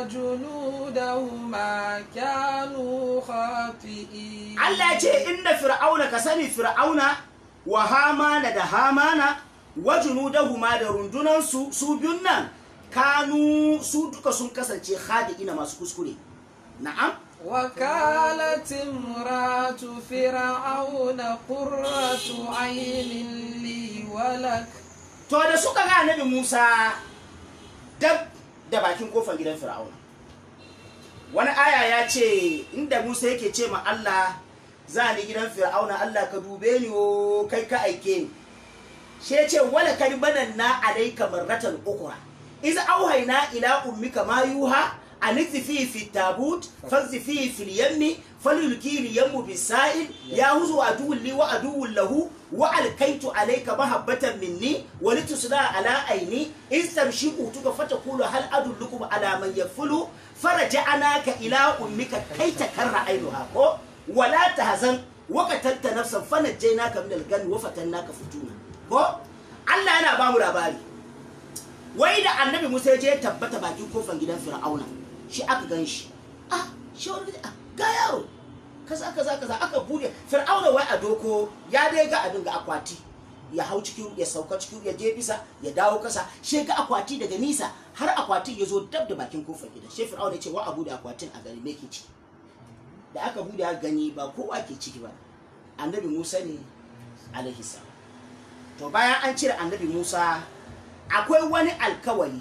وجنودهما كانوا خاطئين Allah ya ce inna fir'auna ka sani fir'auna wa hamana da hamana wa junudahuma da rundunansu su biyun nan kanu su duka sun kasance khadi'ina masu kuskure na'am وكالت امرأة فرعون قرة عين لي ولك to da suka ga annabi Musa dab da bakin kofar gidan fir'auna wani aya ya ce inda Musa yake ce ma Allah za ni gidan fir'auna Allah ka dube ni o kai ka aike ni shi ya ce wala kari bananna alayka marratan ukra iz auhayna ila ummika ma yuha an fihi fi tabut fanzi fihi fil yammi falyulki al yammu bisa'il ya huzu aduwwun li wa aduwwun lahu wa alkaitu alayka mahabbatan minni wa litusna ala aini iz tamshi utuka fatakulu hal adullukum ala man yakfulu faraja'naka ila ummika kai takarra ainuha ko wala tahzan wa qatalta nafsan fanajjaynaka min al-ganni wa fatannaka futuna ko Allah yana ba mu labari wai da annabi Musa ya je ya tabbata bakin kofar gidan Fir'auna shi aka gan shi ah shi wani ah, ga yaro kaza kaza kaza aka bude Fir'auna wai a doko ya dai ga abin ga akwati ya hau cikin ya sauka cikin ya je bisa ya dawo kasa shi ga akwati daga nisa har akwatin ya zo dab da bakin kofar gidan shi Fir'auna ya ce wa abu da akwatin a gari me ke ciki da aka bude aka gani ba kowa ke ciki ba annabi Musa ne alaihi salam to bayan an cire annabi Musa akwai wani alkawari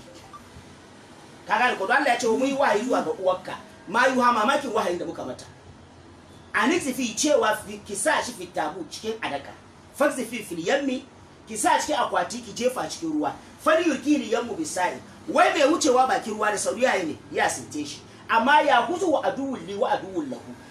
kaga alkawari Allah ya ce mu yi wahayi zuwa ga uwarka ma yi ha mamakin wahayin da muka mata anixifi cewa fi- ki sa shi fitabu cikin adaka faxifi fil yammi ki sa cikin akwati ki jefa cikin ruwa fali yurkili yammu bisai wai mai wucewa bakin ruwa da sauri yayi ne ya sinte shi amma ya huzu wa aduwul li wa aduwul lahu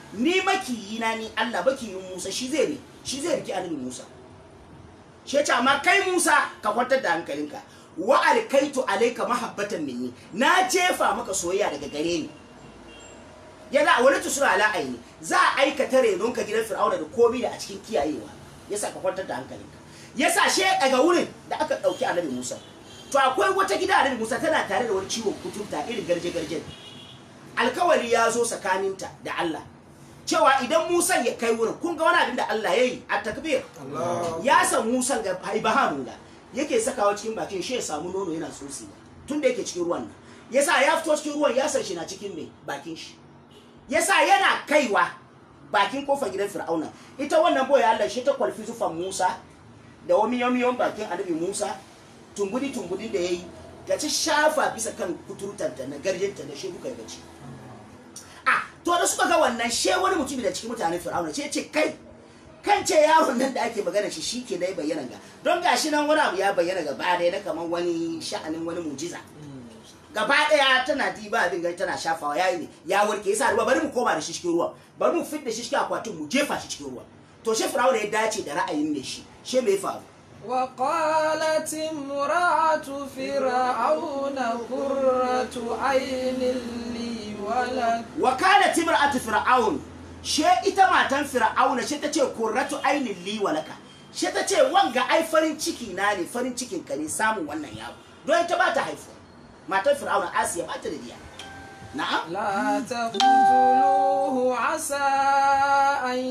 ni makiyina ni Allah makiyin Musa shi zai ne shi zai riki annabi Musa shi ya ce amma kai Musa ka kwantar da hankalinka wa alkaitu alayka mahabbatan minni na jefa maka soyayya daga gare ni yana wani tusura ala aini za a aikata renon ka gidan fir'auna da komai da a cikin kiyayewa yasa ka kwantar da hankalinka yasa she daga wurin da aka dauki annabi Musa to akwai wata gida annabi Musa tana tare da wani ciwon kuturta irin garje garje alkawari ya zo tsakaninta da Allah cewa idan Musa ya kai wurin kun ga wani abin da Allah ya yi a takbir ya san Musa ga haibahamu da yake sakawa cikin bakin shi ya samu nono yana tsotsi tun da yake cikin ruwan nan yasa ya fito cikin ruwan ya san shi na cikin mai bakin shi yasa yana kaiwa bakin kofar gidan fir'auna ita wannan boye Allah shi ta kwalfi zufan Musa da wani miyon bakin annabi Musa tumbudi tumbudi da yayi ga ci shafa bisa kan kuturtanta na garjinta da shi duka ya gaci a to da suka ga wannan she wani mutum da cikin mutanen fir'auna ce ce kai kan ce yaron nan da ake magana shi shi ke dai bayyana ga don gashi nan wani abu ya bayyana gaba ɗaya na kamar wani sha'anin wani mujiza gaba ɗaya tana diba abin gani tana shafawa yayi ne ya warke yasa ruwa bari mu koma da shi cikin ruwa bari mu fit da shi cikin akwatin mu jefa shi cikin ruwa to shi fir'auna ya dace da ra'ayin ne shi she me ya faru وقالت امرأة فرعون قرة عين لي ولك wakala timra'atu fir'aun she ita matan fir'auna she tace kurratu ainin li walaka she tace wanga ai farin ciki na ne farin cikin ka ne samun wannan yaro don ita ba ta haifu matan fir'auna asiya ba ta da diya na'am لا تقتلوه عسى أن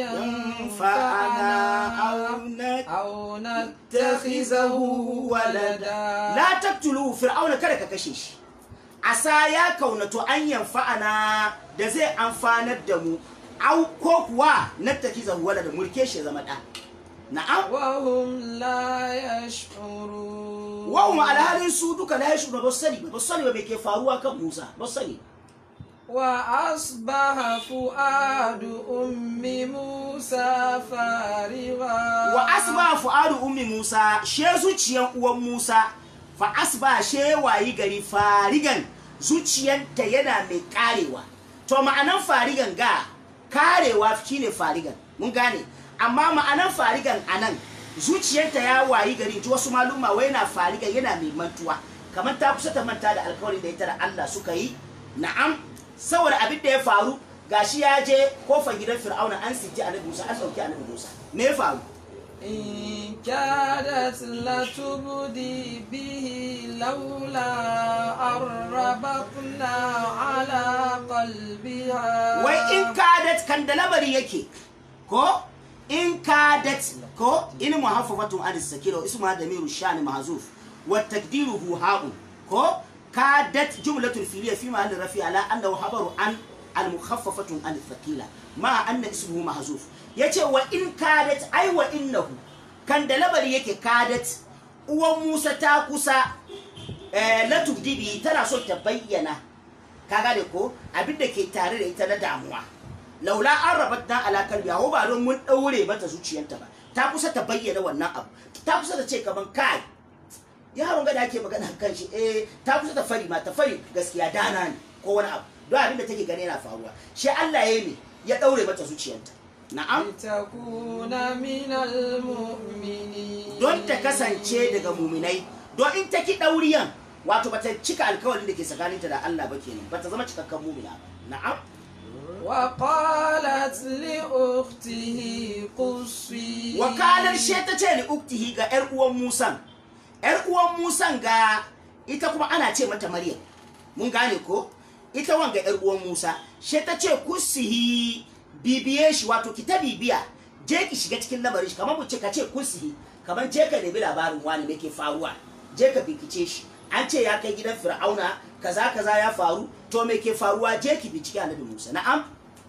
fa'ana ينفعنا auna أو نتخذه ولدا la taqtulu fir'auna kada ka kashe shi asa ya kaunato an yanfa'ana da zai amfanar da mu au ko kuwa nattakiza wala da mulke shi ya zama da na'am وهم لا يشعرون wawon alhalin su duka la yashu ba su sani ba ba su sani ba me ke faruwa kan Musa ba su sani وأصبح فؤاد أم موسى فارغا wa asba fu'adu ummi Musa she zuciyan uwan Musa fa asba she wayi gari farigan zuciyanta yana mai karewa to ma'anan farigan ga karewa shine farigan mun gane amma ma'anan farigan anan zuciyarta ya wayi gari to wasu maluma wai na farigan yana mai mantuwa kamar ta kusa ta manta da alkawari da ita da Allah suka yi na'am saboda abin da ya faru gashi ya je kofar gidan Fir'auna an siti annabi Musa an sauki annabi Musa me ya faru إن كادت لتبدي به لولا أن ربطنا على قلبها wai in kadat kan da lamari yake ko in kadat ko in muhaffafatun an sakira ismu damiru shani mahzuf wa takdiruhu ha'un ko kadat jumlatul filiya fi mahalli rafi ala annahu habaru an al mukhaffafatun an thaqila ma anna ismuhu mahzuf yace wa in kadat ai wa innahu kan da lamari yake kadat uwan Musa ta kusa eh latubdibi tana so ta bayyana ka gane ko abin da ke tare da ita na damuwa laula an rabat na alakar biya ba don mun daure mata zuciyarta ba ta kusa ta bayyana wannan abu ta kusa ta ce kaman kai yaron ga da ake magana kan shi eh ta kusa ta fari ma ta fari gaskiya dana ne ko wani abu don abin da take gani yana faruwa shi Allah ya yi ne ya daure mata zuciyarta na'am لتكون من المؤمنين don ta kasance daga muminai don in ta ki dauriyan wato bata cika alkawarin da ke tsakaninta da Allah ba kenan bata zama cikakken mumina ba na'am وقالت لأخته قصي wakalar she ta ce li uktihi ga yar uwan musan yar uwan musan ga ita kuma ana ce mata maryam mun gane ko ita wanga yar uwan musa she ta ce kusihi bibiye shi wato ki ta bibiya je ki shiga cikin lamarin shi kamar mu ce ka ce kusihi kamar je ka nemi labarin wani me ke faruwa je ka bincike shi an ce ya kai gidan fir'auna kaza kaza ya faru to me ke faruwa je ki bincike annabi musa na'am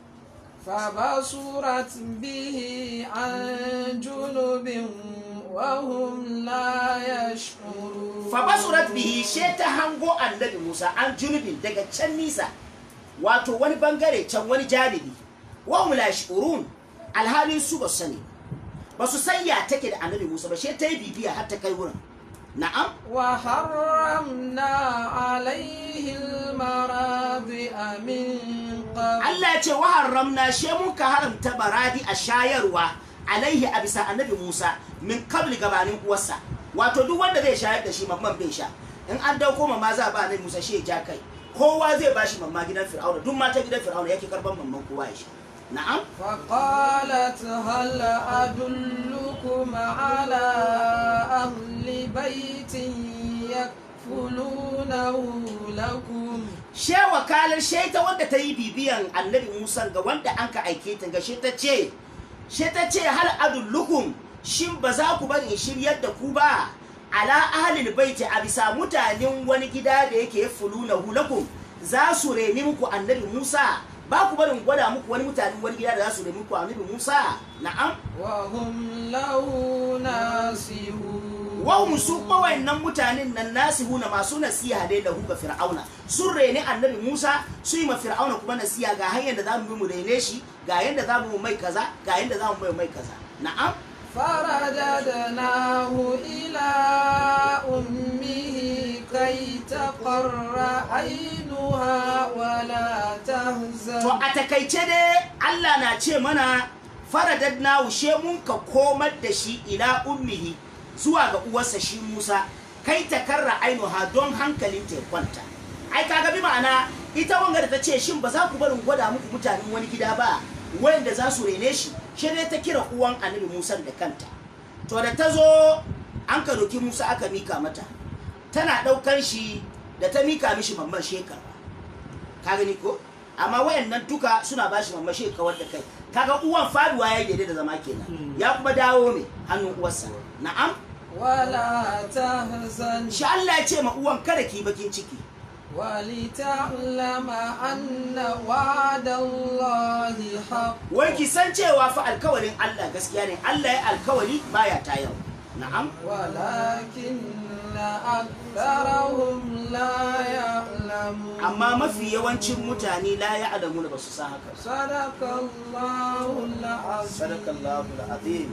فبصرت به عن جنب وهم لا يشعرون fabasurat bihi she ta hango annabi Musa an junubin daga can nisa wato wani bangare can wani janibi wa hum la yashurun alhalin su ba su sani ba su san ya take da annabi Musa ba she ta yi bibiya har ta kai wurin na'am وحرمنا عليه المراضع من قبل Allah ya ce wa haramna she mun ka haramta baradi a shayarwa alaihi a bisa annabi Musa min kabli gabanin uwarsa wato duk wanda zai shayar da shi mamman bai sha in an dauko mamma za a ba annabi Musa shi ya ja kai kowa zai bashi mamma gidan Fir'auna duk mata gidan Fir'auna yake karban mamman kowa ya sha na'am فقالت هل أدلكم على أهل بيت يكفلونه لكم she wakalar she ta wanda ta yi bibiyan annabi Musa ga wanda an ka aike ta ga she ta ce she ta ce hal adullukum shin ba za ku bari in shiryar da ku ba ala ahlil baiti a bisa mutanen wani gida da yake fuluna hulakum za su reni muku annabi Musa ba ku barin gwada muku wani mutanen wani gida da za su reni muku annabi Musa na'am وهم له ناصحون wahum su nan mutanen nan nasihuna masu nasiha dai da ga fir'auna sun reni annabi musa su yi ma fir'auna kuma nasiha ga hanyar da za mu bi mu rene shi ga yadda za mu mai kaza ga yadda za mu mai mai kaza na'am فرددناه إلى أمه كي تقر عينها ولا تهزن to a takaice dai Allah na ce mana faradadna wushe mun ka komar da shi ila ummihi zuwa ga uwarsa shi Musa kai ta karra ainuha don hankalin ta ya kwanta ai kaga bi ma'ana ita wanga da ta ce shin ba za ku barin gwada muku mutanen wani gida ba wanda za su rene shi shi dai ta kira uwan annabi Musa da kanta to da ta zo an ka doki Musa aka mika mata tana ɗaukar shi da ta mika mishi mamman shekara ka gani ko amma wayannan duka suna ba shi mamashi kawar da kai kaga uwan faduwa ya yi da zama kenan ya kuma dawo mai hannun uwarsa na'am ولا تهزن shi Allah ya ce ma uwan kada ki bakin ciki ولتعلم أن وعد الله حق wai ki san cewa fa alkawarin Allah gaskiya ne Allah ya alkawari baya tayar na'am ولكن أكثرهم لا يعلمون amma mafi yawancin mutane la ya adamu da basu san haka صدق الله العظيم sadakallahu alazim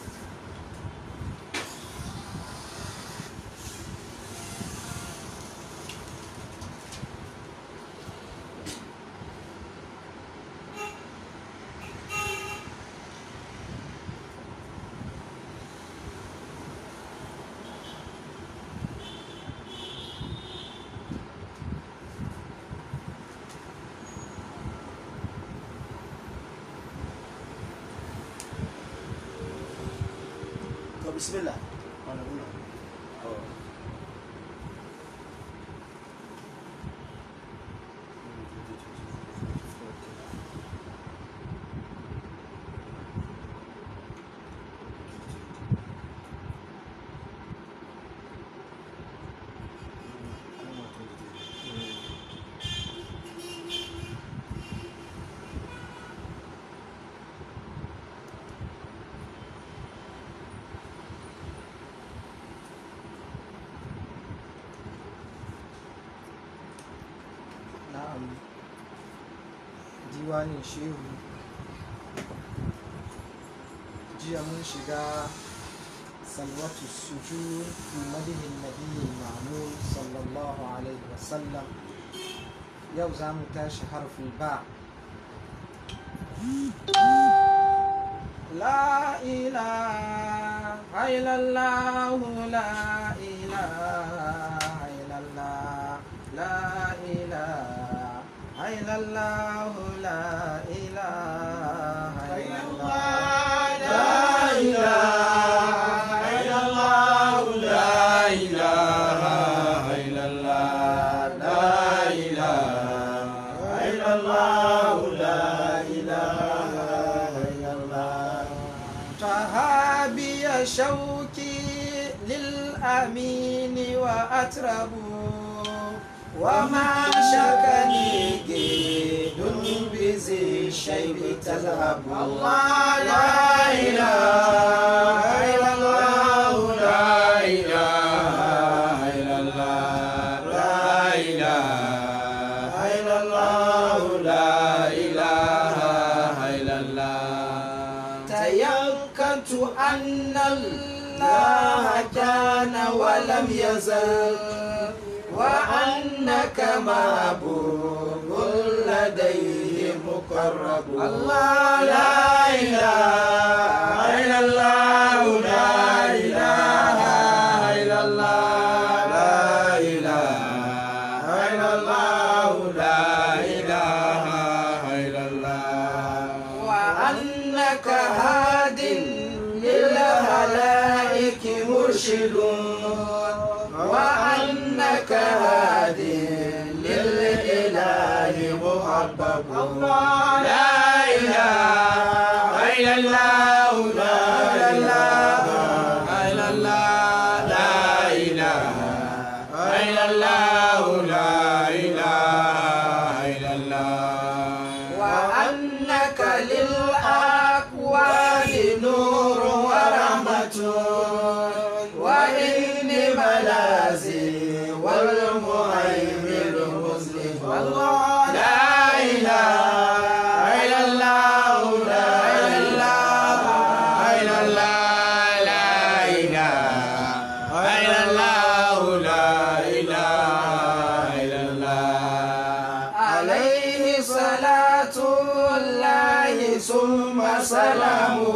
to bismillah na'am diwanin shehu jiya mun shiga salwatu sujud fi madihin nabiyyin ma'mul sallallahu alaihi wasallam yau za mu tashi harfin ba لا إله إلا الله لا إله إلا الله لا إله إلا الله لا إله إلا الله لا إله إلا الله لا إله إلا الله لا إله إلا الله لا إله إلا الله صحابي شوكي للأمين وأترب وما شكني جيد بذي الشيب تذهب الله لا إله إلا الله لا إله إلا الله لا إله إلا الله لا إله إلا الله تيقنت أن الله كان ولم يزل وأنك محبوب لديه مقرب الله لا إله إلا الله لا إله إلا الله لا إله إلا الله لا إله إلا الله وأنك هاد للخلائق مرشد وأنك هاد للإله محبب الله لا إله إلا الله لا إله إلا الله لا إله إلا الله لا إله إلا الله وأنك للأكوان نور ورحمة وإن ملازي والمهيمن مسلم الله لا إله إلا الله لا إله إلا الله لا إله إلا الله لا إله إلا الله عليه صلاة الله ثم سلامه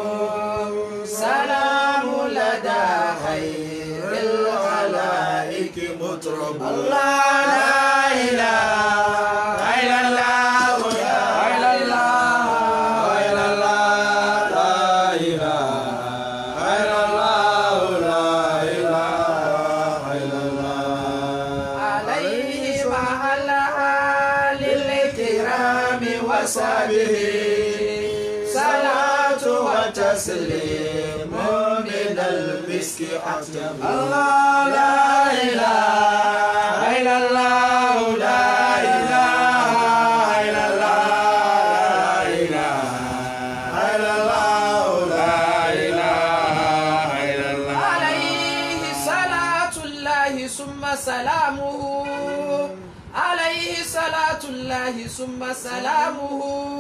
سلام لدى خير الخلائق مطرب الله لا إله إلا الله لا إله إلا الله لا إله إلا الله لا إله إلا الله عليه مع الآل الكرام وصحبه صلاة وتسليم من المسك أطيب الله لا إله إلا الله لا إله إلا الله لا إله إلا الله لا إله إلا الله عليه صلاة الله ثم سلامه عليه صلاة الله ثم سلامه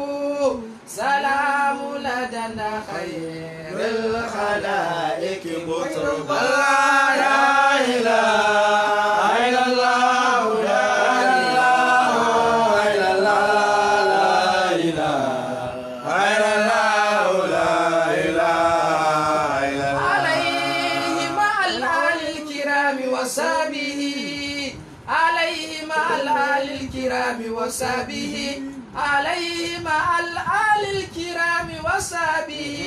سلام لدنا خير الخلائق مطرب الله لا إله إلا الله لا إله إلا الله لا إله إلا الله لا إله إلا الله عليه مع الآل الكرام وصحبه عليه مع الآل الكرام وصحبه عليه مع الآل الكرام وصحبه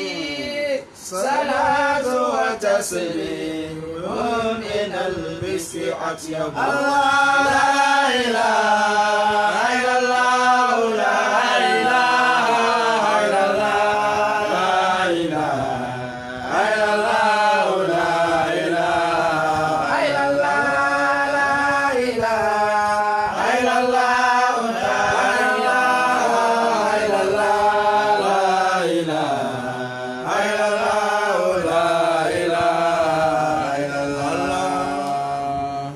صلاة وتسليم من المسك أطيب الله لا إله إلا الله لا إله إلا الله لا إله إلا الله لا إله إلا الله لا إله إلا الله لا إله إلا الله لا إله إلا الله لا إله إلا الله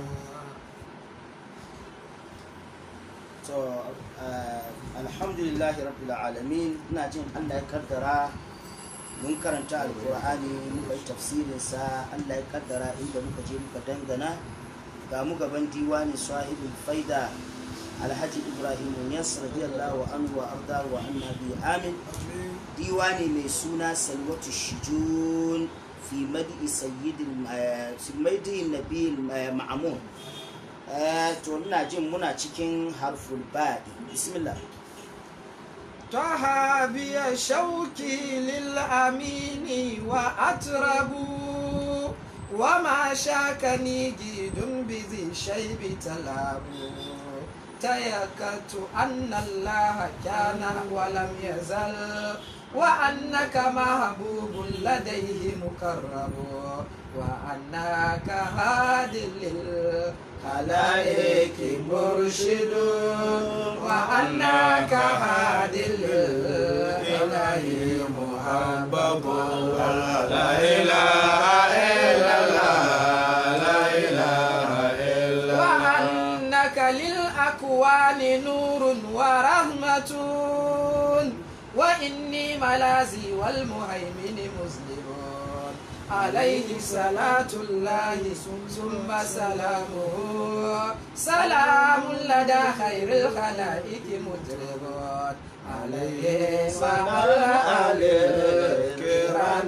to eh, alhamdulillahi rabbil alamin ina jin allah ya kaddara mun karanta alkur'ani muka yi tafsirinsa allah ya kaddara inda muka je muka dangana ga mu gaban diwani sahibul faida alhaji ibrahim yas radiyallahu anhu wa arda wa annabi amin diwani mai suna salwatu shijun fi madi sayyidil eh, fi madi nabil eh, ma'amun Eh, to ina jin muna cikin harful baɗi bismillah طه بي شوكي للأمين وأترب وما شاكني جيد بذي شيب تلاب تيكت أن الله كان ولم يزل وأنك محبوب لديه مكرم وأنك هاد للخلائق مرشد وأنك هاد للإله محبب لا إله إلا الله لا إله إلا وأنك للأكوان نور ورحمة وإني ملازي والمهيمن مسلم عليه صلاة الله ثم سلامه سلام لدى خير الخلائق مطرب عليه مع الآل الكرام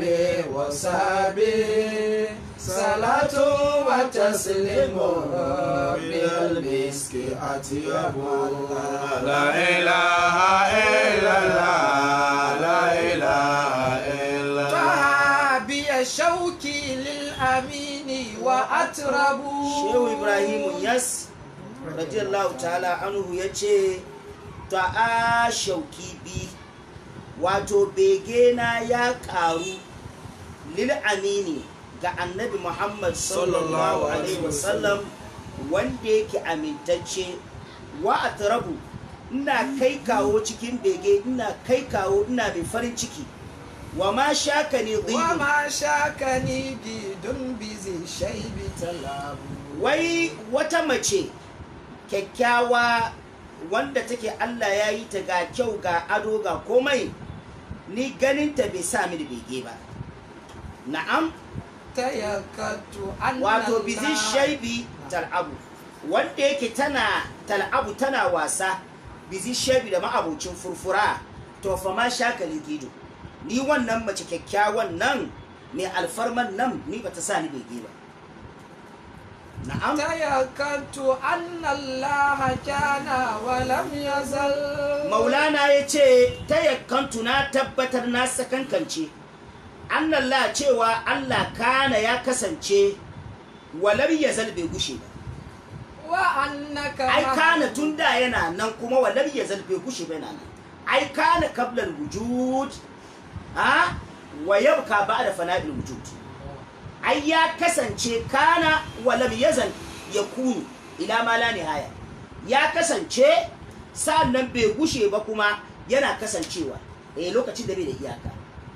وصحبه صلاة وتسليم من المسك أطيب لا إله إلا الله لا إله إلا الله فهابي شوكي للأمين وأترب shehu ibrahimu yas radiyallahu ta'ala anhu ya ce ta'a shauki bi wato begena ya karu lil amini ga annabi muhammad sallallahu alaihi wasallam wanda yake amintacce wa atrabu ina kai kawo cikin bege ina kai kawo ina mai farin ciki wa ma shaka ne وما شاكني جيد بذي الشيب تلاب wai wata mace kyakkyawa wanda take Allah ya yi ta ga kyau ga ado ga komai ni ganinta bai sa mini bege ba na'am تيقنت أن wato bizi الله- shaibi tal'abu wanda yake tana tal'abu tana wasa bizi shaibi da ma'abucin furfura to fa ma shakali gido ni wannan mace kyakkyawan nan mai alfarman nan ni bata sa ni bege ba na'am تيقنت أن الله كان ولم يزل maulana ya ce ta yakkantu na tabbatar na sakankance annallah cewa allah kana ya kasance walar ya bai gushe ba وأنك ai مهدي kana tun da yana nan kuma walar ya bai gushe ba yana nan ai kana kablar wujud ha wa yabka ba da fana'il wujud ai ya kasance kana walam yazal ya kunu ila ma la nihaya ya kasance sa'annan bai gushe ba kuma yana kasancewa eh lokacin da bai da iyaka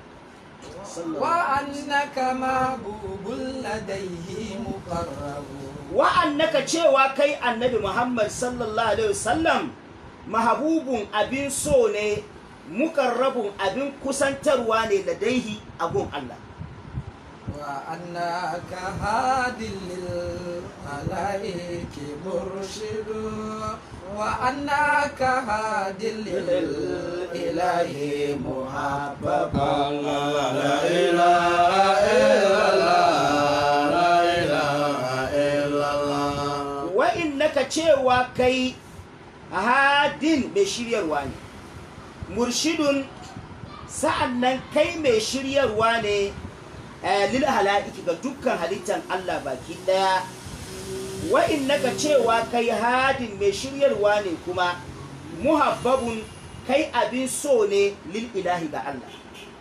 وأنك محبوب لديه مقرب wa'annaka cewa kai annabi Muhammad sallallahu alaihi wasallam mahabubun abin so ne mukarrabun abin kusantarwa ne ladaihi a gun Allah وأنك هاد للملائك مرشد وأنك هاد للإله محبب لا إله إلا الله لا إله إلا الله wa'innaka cewa kai hadin mai shiryarwa ne murshidun sa'annan kai mai shiryarwa ne eh, lil hala'iki ga dukkan halittar Allah baki daya wa'innaka cewa kai hadin mai shiryarwa ne kuma muhabbabun kai abin so ne lil ilahi ga Allah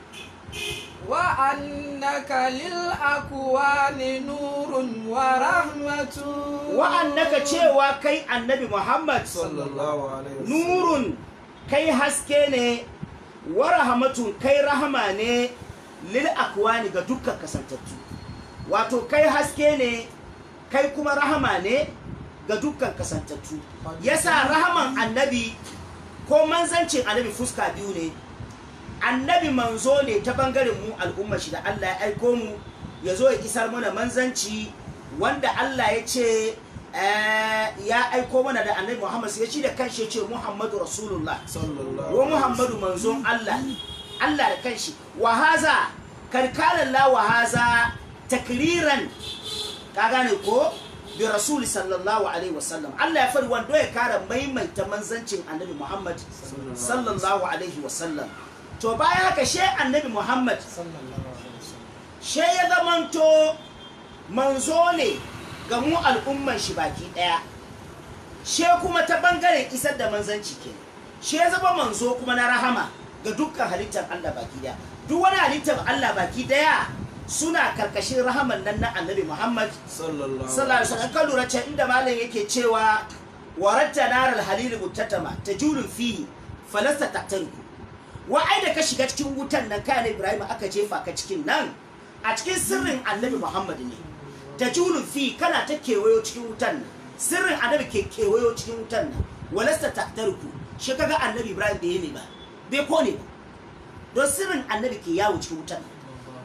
وأنك للأكوان نور ورحمة wa'annaka cewa kai annabi Muhammad sallallahu alaihi nurun kai haske ne wa rahmatun kai rahama ne lil akwani ga dukkan kasantattu wato kai haske ne kai kuma rahama ne ga dukkan kasantattu yasa rahaman annabi ko manzancin annabi fuska biyu ne annabi manzo ne ta bangaren mu al'umma shi da Allah ya aiko mu ya zo ya isar mana manzanci wanda Allah ya ce eh, ya aiko mana da annabi Muhammad sai ya ci da kanshi ya ce Muhammadu Rasulullah wa Muhammadu manzon Allah Allah da kanshi wa haza karkalan la wa haza takriran ka gane ko bi rasul sallallahu alaihi wasallam Allah ya fari wanda ya kara maimaita manzancin annabi Muhammad sallallahu alaihi wasallam to bayan haka she annabi Muhammad sallallahu alaihi wasallam she ya zamanto manzo ne ga mu al'umman shi baki daya she kuma ta bangaren isar da manzanci ke she ya zama manzo kuma na rahama ga dukkan halittar Allah baki daya duk wani halittar Allah baki daya suna karkashin rahaman nan na annabi Muhammad sallallahu sallallahu alaihi wasallam kan lura can inda malam yake cewa waratta naral halil muttatama tajulun fihi falasta taqtariku wa ai da ka shiga cikin wutan nan kai Ibrahim aka jefa ka cikin nan a cikin sirrin annabi Muhammad ne tajulun fi kana ta kewayo cikin wutan nan sirrin annabi ke kewayo cikin wutan nan walasta taqtariku shi kaga annabi Ibrahim bai yi ne ba bai kone ba don sirrin annabi ke yawo cikin wutan nan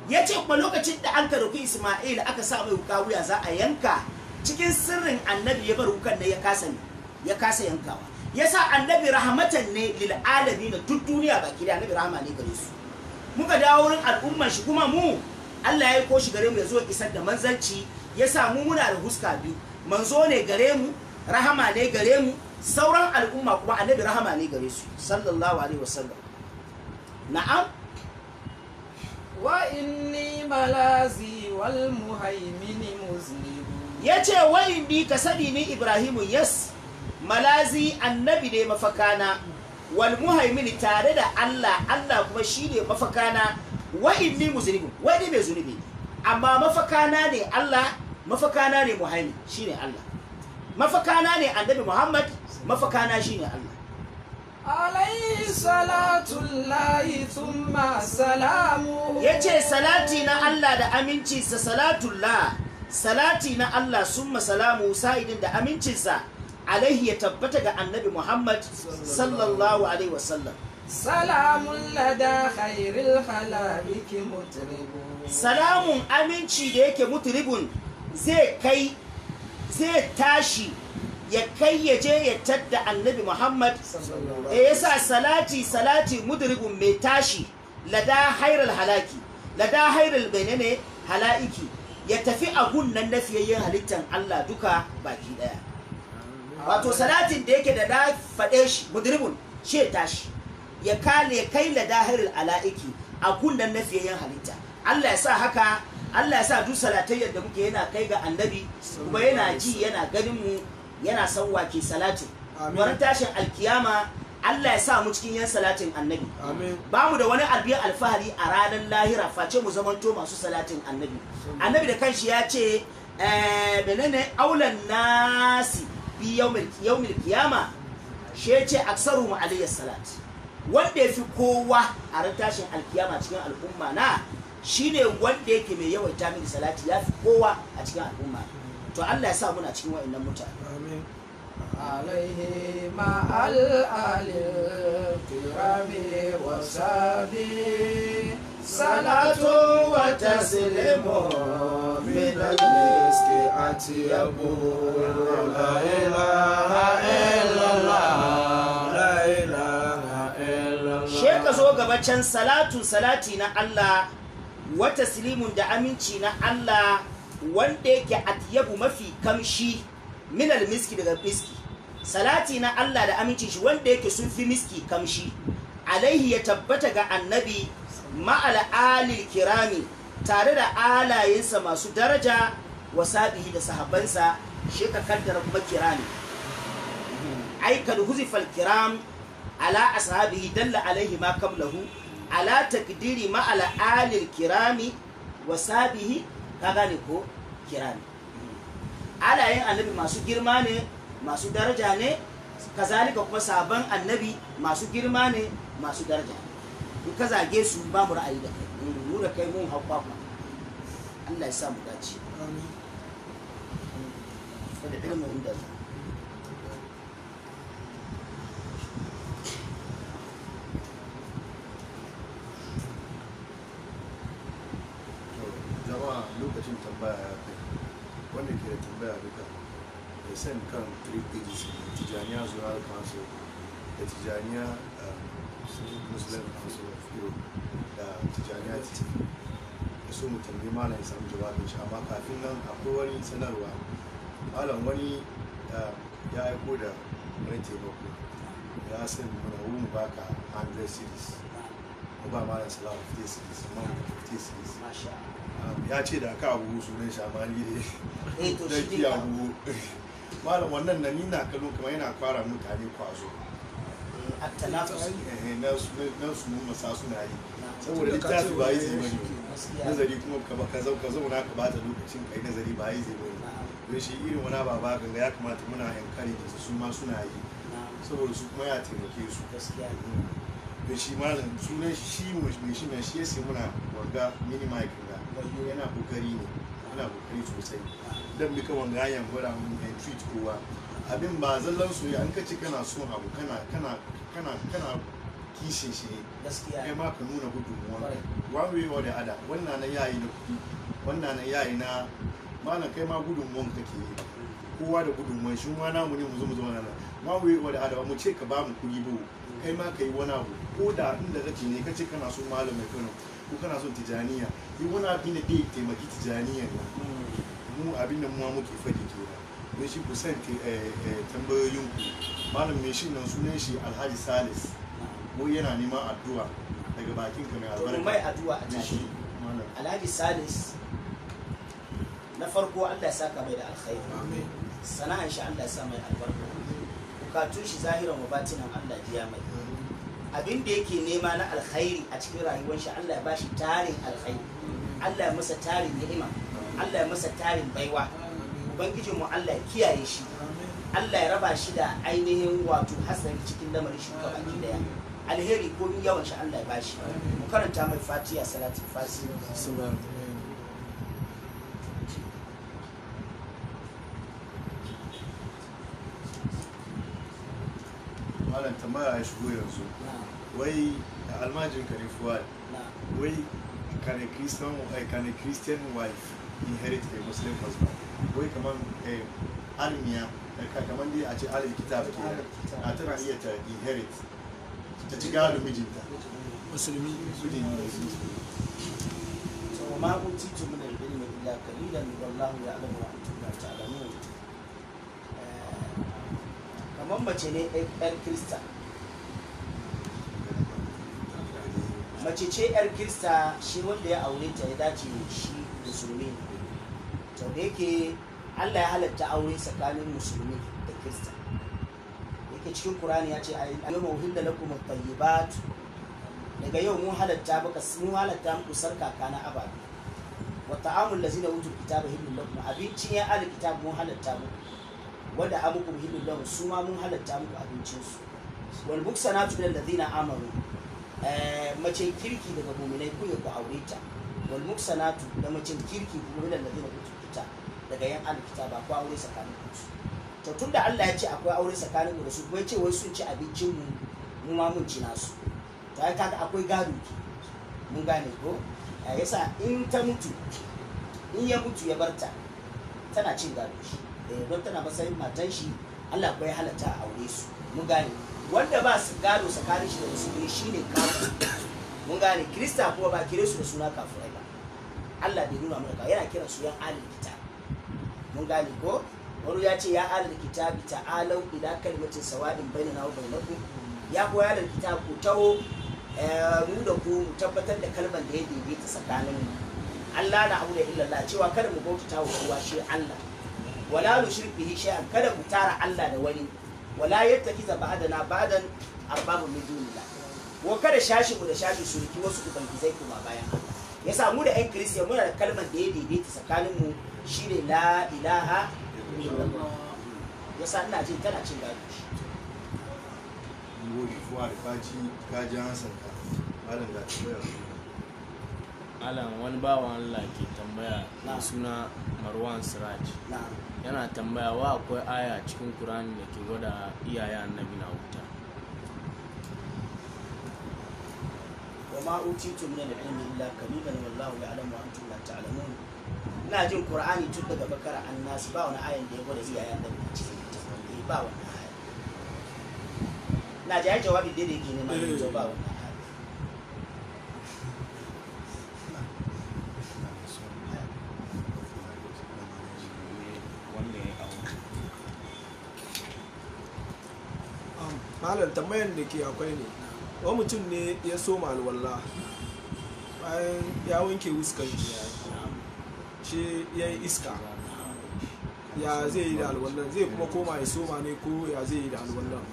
ya ce kuma lokacin da an karɓi isma'il aka sa mai wuka wuya za a yanka cikin sirrin annabi ya bar wukan ne ya kasa ne ya kasa yankawa ya sa annabi rahmatan ne lil alamin duk duniya baki da annabi rahama ne gare su muka dawo wurin al'umman shi kuma mu Allah ya ko shi gare mu ya zo isar da manzanci ya sa mu muna da huska biyu manzo ne gare mu rahama ne gare mu sauran al'umma kuma annabi rahama ne gare su sallallahu alaihi wasallam na'am وإني ملازي والمهيمن مذنب ya ce wai ni ka sani ni ibrahimu yes malazi annabi ne mafakana wal muhaimini tare da allah allah kuma shi ne mafakana wa inni muzunibin wai ni mai zunubi amma mafakana ne allah mafakana ne muhaimin shi ne allah mafakana ne annabi muhammad mafakana shi ne allah عليه صلاة الله ثم سلامه ya ce salati na Allah da amincinsa salatullah salati na Allah summa salamu sa'idin da amincinsa alaihi ya tabbata ga annabi Muhammad sallallahu alaihi wasallam سلام لدى خير الخلائق مطرب salamun aminci da yake mutribun zai kai zai tashi ya kai ya je ya tadda annabi Muhammad e yasa salati salati mudribun mai tashi lada hairal halaki lada hairal bainane hala'iki ya tafi a gunnan na fiyayyen halittar Allah duka baki daya wato salatin da yake da da faɗe shi mudribun shi ya tashi ya kale ya kai lada hairal hala'iki a gunnan na fiyayyen halitta Allah ya sa haka Allah ya sa duk salatai yadda muke yana kai ga annabi kuma yana ji yana ganin mu yana san wake salatin Amin. wurin tashin alkiyama Allah ya sa mu cikin yan salatin annabi Amin. ba mu da wani albiyar alfahari a ranar lahira face mu zamanto masu salatin annabi annabi da kanshi ya ce eh, menene aulan nasi bi yaumil yaumil kiyama shi ya ce aksaru mu alayhi salat wanda ya fi kowa a ran tashin alkiyama cikin al'umma na shine wanda yake mai yawaita mini salati ya fi kowa a cikin al'umma to Allah ya sa muna cikin wa'annan mutane عليه مع الآل الكرام وصحبه صلاة وتسليم من المسك أطيب لا إله إلا الله لا إله إلا الله she ka zo gaba can salatu salati na Allah wa taslimun da aminci na Allah wanda yake atyabu mafi kamshi minal miski daga miski salati na Allah da aminci shi wanda yake sun fi miski kamshi alaihi ya tabbata ga annabi ma'al alil kirami tare da alayensa masu daraja wa sabihi da sahabbansa shi ka kaddara kuma kirami ai kad huzifal kiram ala ashabihi dalla alaihi ma qablahu ala takdiri ma ala alil kirami wa sabihi ka gane ko kirami alayen annabi masu girma ne masu daraja ne kazalika kuma sabon annabi masu girma ne masu daraja in ka zage su ba mu ra'ayi da kai mu da kai mun hau kwakwa Allah ya sa mu dace da ilmin inda za jama'a lokacin tambaya ya kai wanda ke da tambaya duka ya san kan three pages tijaniya zuwa council da tijaniya um, muslim council of europe da tijaniya titi da so mu tambayi malam ya samu jawabin shi amma kafin nan akwai wani sanarwa malam wani um, ya aiko da wani taimako ya san mana wurin baka 100 series mu ba malam salamu 50 series amma mu 50 series masha Um, ya ce da aka abu sunan shamani ne eh to da shi ki dai abu malam wannan na ni na kallo kuma yana fara mutane kwazo a tanafus Eh, na su na su mun masa suna yi na saboda littafi ba yi zai bane gaskiya nazari kuma ka ba ka zau ka zauna ka bata lokacin kai nazari ba yi zai bane na don shi irin wani baba ganga ya kamata muna encourage su su ma suna yi na saboda su kuma ya taimake su gaskiya don shi malam sunan shi shi mai shi mai shi ya sai muna wanga mini mic ga yana kokari ne yana kokari sosai dan bika wanga yan gwada mun yan treat kowa abin ba zallan soyayya an kace kana son abu kana kana kana kana kishin shi ne gaskiya kai ma ka nuna gudunmuwa Kwarai. one way or the other wannan na yayi na kuɗi wannan na yayi na malam kai ma gudunmuwan kake yi kowa da gudunmuwan shi ma namu ne mu zo mu zo nan one way or the other ba mu ce ka ba mu kuɗi ba kai ma ka yi wani abu ko da inda kake ne kace kana so malam mai kano ko kana son tijaniya yi wani abin da zai taimaki tijaniyan nan mu abin da mu muke faɗi kenan don shi ku san tambayoyin ku malam mai shi nan sunan shi alhaji salis mu yana neman addu'a daga bakin ka mai to albarka mai addu'a a da shi tashi malam alhaji salis na farko allah ya saka mai da alkhairi sana'an shi allah ya sa mai albarka bukatun shi zahiran wa batinan allah biya mai abin da yake nema na alkhairi a cikin rayuwar shi allah ya bashi tarin alkhairi allah ya masa tarin ni'ima allah ya masa tarin baiwa ubangijin mu allah ya kiyaye shi allah ya raba shi da ainihin wato hasari cikin lamarin shi baki daya alheri ko yawan shi allah ya bashi mu karanta mai fatiha salatul fasi malam tambaya ya shigo yanzu wai da almajin ka ne fuwad wai can a christian eh, can a christian wife inherit a muslim husband wai kaman eh, almiya eh, ka- kaman dai a ce alil kitab ke a tana iya ta inherit ta ci gado mijinta musulmi Mijin ne. وما أوتيتم من العلم إلا قليلا والله يعلم وأنتم لا تعلمون kamar mace ne yar kirista mace ce yar kirista shi wanda ya aure ta ya dace shi musulmi ne to da yake allah ya halatta aure tsakanin musulmi da kirista yake cikin kurani ya ce a yau mawuhin da lakum tayyibat daga yau mun halatta baka mun halatta muku sarkaka na ababe wa ta'amul lazina utul kitaba hillul lakum abincin ya al kitab mun halatta muku wanda amuku hillul lahum su ma mun halatta muku abincin su wal muksanatu min alladhina amanu eh mace kirki daga mu'minai ku ya ku aure ta wal muksanatu da mace kirki kuma min alladhina utul kitab daga yan al kitaba ku aure tsakanin ku to tunda Allah ya ce akwai aure tsakanin mu da su kuma ya ce wai sun ci abincin mu mu ma mun ci nasu to ai kaga akwai gado ke mun gane ko ya yasa in ta mutu in ya mutu ya barta tana cin gado shi eh don tana matsayin matan shi Allah bai halatta a aure su mun gane wanda ba su gado tsakanin shi da musulmi shine kafir mun gane kirista kuma ba kire su da suna kafirai ba Allah bai nuna mana ka yana kiran su yan alil kitab mun gane ko wani ya ce ya alil kitabi ta'alau ila kalimatin sawa'in bainana wa bainakum ya koya da kitab ku taho eh, mu da ku mu tabbatar da kalmar da ya daidaita tsakanin mu Allah na abu da illallah cewa kada mu bautata wa kowa shi Allah wala nushrik bihi shay'an kada mu tara Allah da wani wala yattakiza ba'dana ba'dan arbabun min dunillah wa kada shashi mu da shashi surki wasu ubangizai kuma bayan Allah yasa mu da ƴan kiristiya muna da kalmar da ya daidaita tsakanin mu shine la ilaha illallah yasa ina jin tana cin gado shi Ngodi fuwad ka ci ka ji hansan ka malam ga tambaya Alan wani bawan Allah ke tambaya Na. da suna Marwan Siraj na'am yana tambaya wa akwai aya cikin Kur'ani da ke gwada iyaye annabi na wuta وما أوتيتم من العلم إلا قليلا والله يعلم وأنتم لا تعلمون ina jin Qur'ani tun daga bakara annas ba wani ayan da ya gwada iyayen da a cikin littafin ba wani aya na ji ai jawabi da yake ne ma yanzu ba wani aya wanda ya aure Um, malam tambayan da ke akwai ne wani mutum ne ya soma alwala bayan ya wanke wuskan shi shi ya yi iska ya zai yi da alwallan zai kuma koma ya soma ne ko ya zai yi da alwallan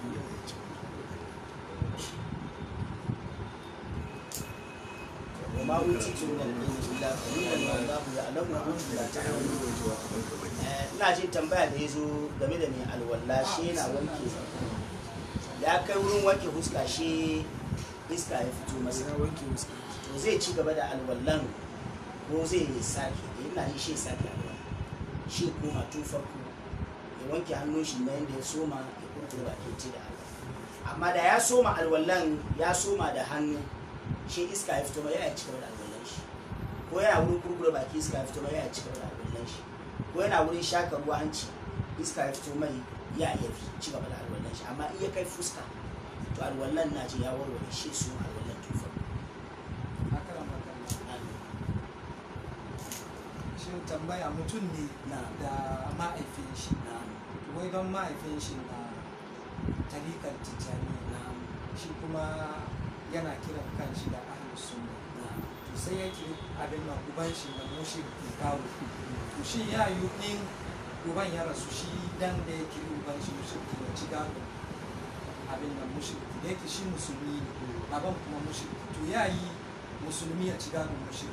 وما أوتيتم من العلم إلا قليلا والله يعلم وأنتم لا تعلمون Eh, ina jin tambaya da ya zo game da mai alwala shi yana wanke ya kai wurin wanke huska shi iska ya fito masa ya wanke wuskan to zai ci gaba da alwallan ko zai sake ina yi shi sake alwala shi koma tun farko ya wanke hannun shi na yadda ya soma ya kurkure bakin ci da alwala amma da ya soma alwallan ya soma da hannu shi iska ya fito ma yana ci gaba da alwallan ko yana wurin kurkure baki iska ya fito mai ya ci gaba da alwallan shi ko yana wurin shaka ruwa hanci iska ya fito mai ya iya fi ci gaba da alwallan shi amma in ya kai fuska to alwallan na ji ya warware shi su alwallan tufa shi tambaya mutum ne na da ma'aifin shi na wai don ma'aifin shi na tarikar tijjani na shi kuma yana kiran kanshi da ahlus sunna na to sai ya kiri abin nan uban shi da mushrik kawo to shi ya yi in uban ya rasu shi dan da ya kiri uban shi mushrik ya ci gado abin nan mushrik da yake shi musulmi ne baban kuma mushrik to ya yi musulmi ya ci gado mushrik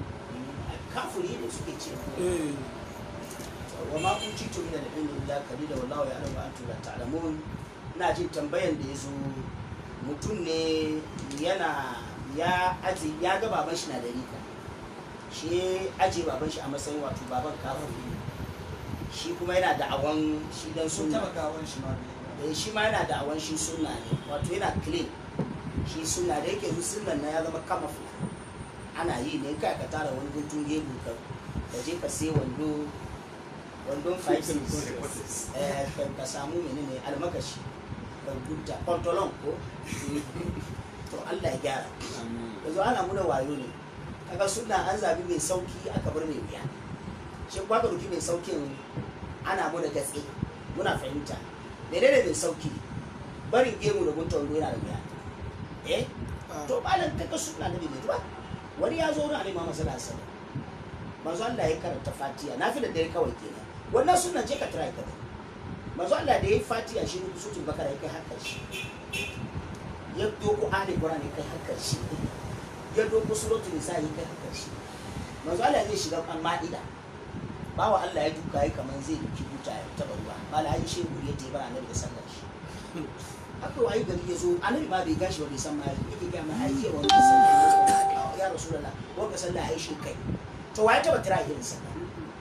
kafiri ne suke ce wa ma kun ci tumi da ilmi illa kalila wallahu ya alamu antum la ta'lamun ina jin tambayan da yazo mutum ne yana ya aji ya ga baban shi na da rika shi aje baban shi a matsayin wato baban kafiri ne shi kuma yana da awon shi dan sun sunna taba gawon shi ma bai eh shi ma yana da awon shi sunna ne wato yana clean shi sunna da yake su sunnan na ya zama camouflage ana yi ne kai ka tara wani guntun gemu ka ka je ka sai wando wandon 5 eh ka ka samu menene almakashi ka gunta pantolon ko to Allah ya gyara yanzu ana muna wayo ne kaga sunna an zabi mai sauki aka bar mai wuya shi ba ka duki mai saukin ana muna gaske muna fahimta menene mai sauki barin gemu da gunta wando yana da wuya eh to malam kaga sunna nabi ne ba wani ya zo wurin alaihi Muhammad sallallahu alaihi wasallam manzo Allah ya karanta Fatiha na fi da dare kawai kenan wannan sunan je ka try ka manzo Allah da yayi Fatiha shi ne sutun bakara ya kai har karshe ya doko ali Qur'ani ya kai har karshe ya doko suratul nisa ya kai har karshe manzo Allah zai shiga kan ma'ida bawa Allah ya duka yi kaman zai duki buta ya taba ruwa mala ayi shehu ya teba annabi da sallar shi haka wayi gari ya zo annabi ma bai gashi ba bai san ma yake ga ma ai ce wannan sallar ya rasulullah wanda sallah ai shi kai to waye taba tira irin sallah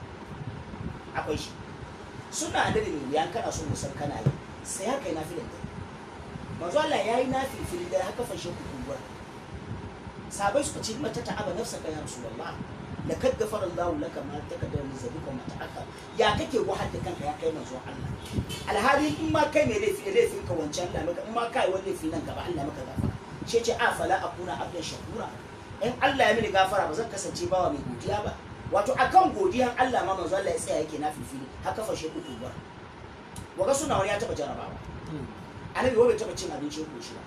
akwai shi suna da da wuya kana so musan kana yi sai haka yi nafilin da manzo Allah yayi nafilin da haka fashe ku kumbura sabai suka ce mata ta'aba nafsaka ya rasulullah lakad gafara Allah laka ma takaddama min zabika ma ta'akhkhar ya kake wahal da kanka ya kai manzo Allah alhali in ma kai mai laifi laifin ka wancan Allah maka in ma kai wani laifi nan gaba Allah maka gafara shi ce afala akuna abdan shakura in Allah ya mini gafara ba zan kasance bawa mai godiya ba wato akan godiyan Allah ma manzo Allah ya tsaya yake na fifili haka fashe ku tuba waga suna wani ya taba jarabawa annabi wai bai taba cin abinci ko shi ba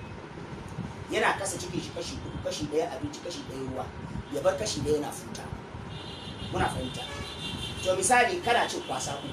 yana kasa cikin shi kashi uku kashi daya abinci kashi daya ruwa ya bar kashi daya yana futa muna fahimta to misali kana cin kwasa uku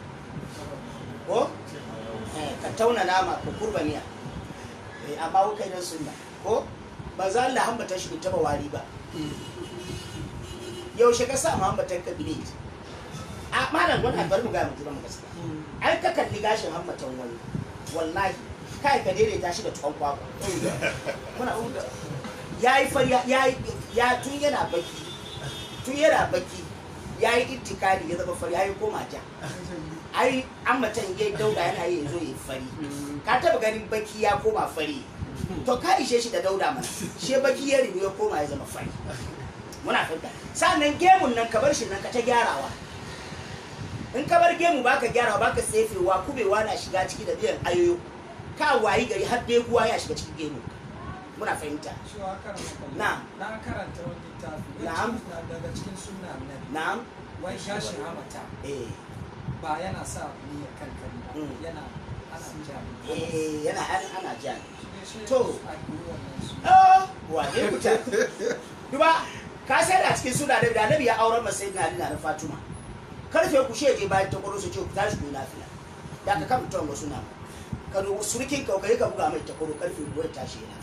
ko eh, ka tauna nama ka kurba miya eh, amma kai dan sunna ko manzo Allah hambata shi bai taba wari ba yaushe ka sa hambatan ka bile a malam wani bar mu ga mu jira mu gaskiya ai ka kalli gashin hammatan wani wallahi kai ka daidaita shi da tuwon kwakwa muna huta ya yi fari ya yi ya tun yana baki tun yana baki ya yi ittikali ya zama fari ya yi koma ja ai hammatan ya dauda yana yi ya zo ya yi fari ka taba ganin baki ya koma fari to ka ishe shi da dauda mana shi baki ya rigu ya koma ya zama fari muna fahimta sannan gemun nan ka bar shi nan ka ta gyarawa in ka bar gemu baka gyarawa baka sefewa kubewa na shiga ciki da biyan ayoyo ka wayi gari har beguwa ya shiga cikin gemu muna fahimta shi wa karanta kallon Na'am. na karanta wani littafi Na'am. na daga cikin sunna annabi na'am wai gashin hamata eh ba yana sa ni ya kankari ba Mm. yana ana jami eh yana ana ana jan Shi ne To. a koyi wannan su oh wane kuta duba ka sai da cikin suna da annabi ya auren masa sayyidina ali na fatima karfe ku shege bayan ta kwaro su ce ku tashi ku yi lafiya da ka kan mutum wasu na ka dubu surkin ka kai ka buga mai ta kwaro karfe ku ya tashi yana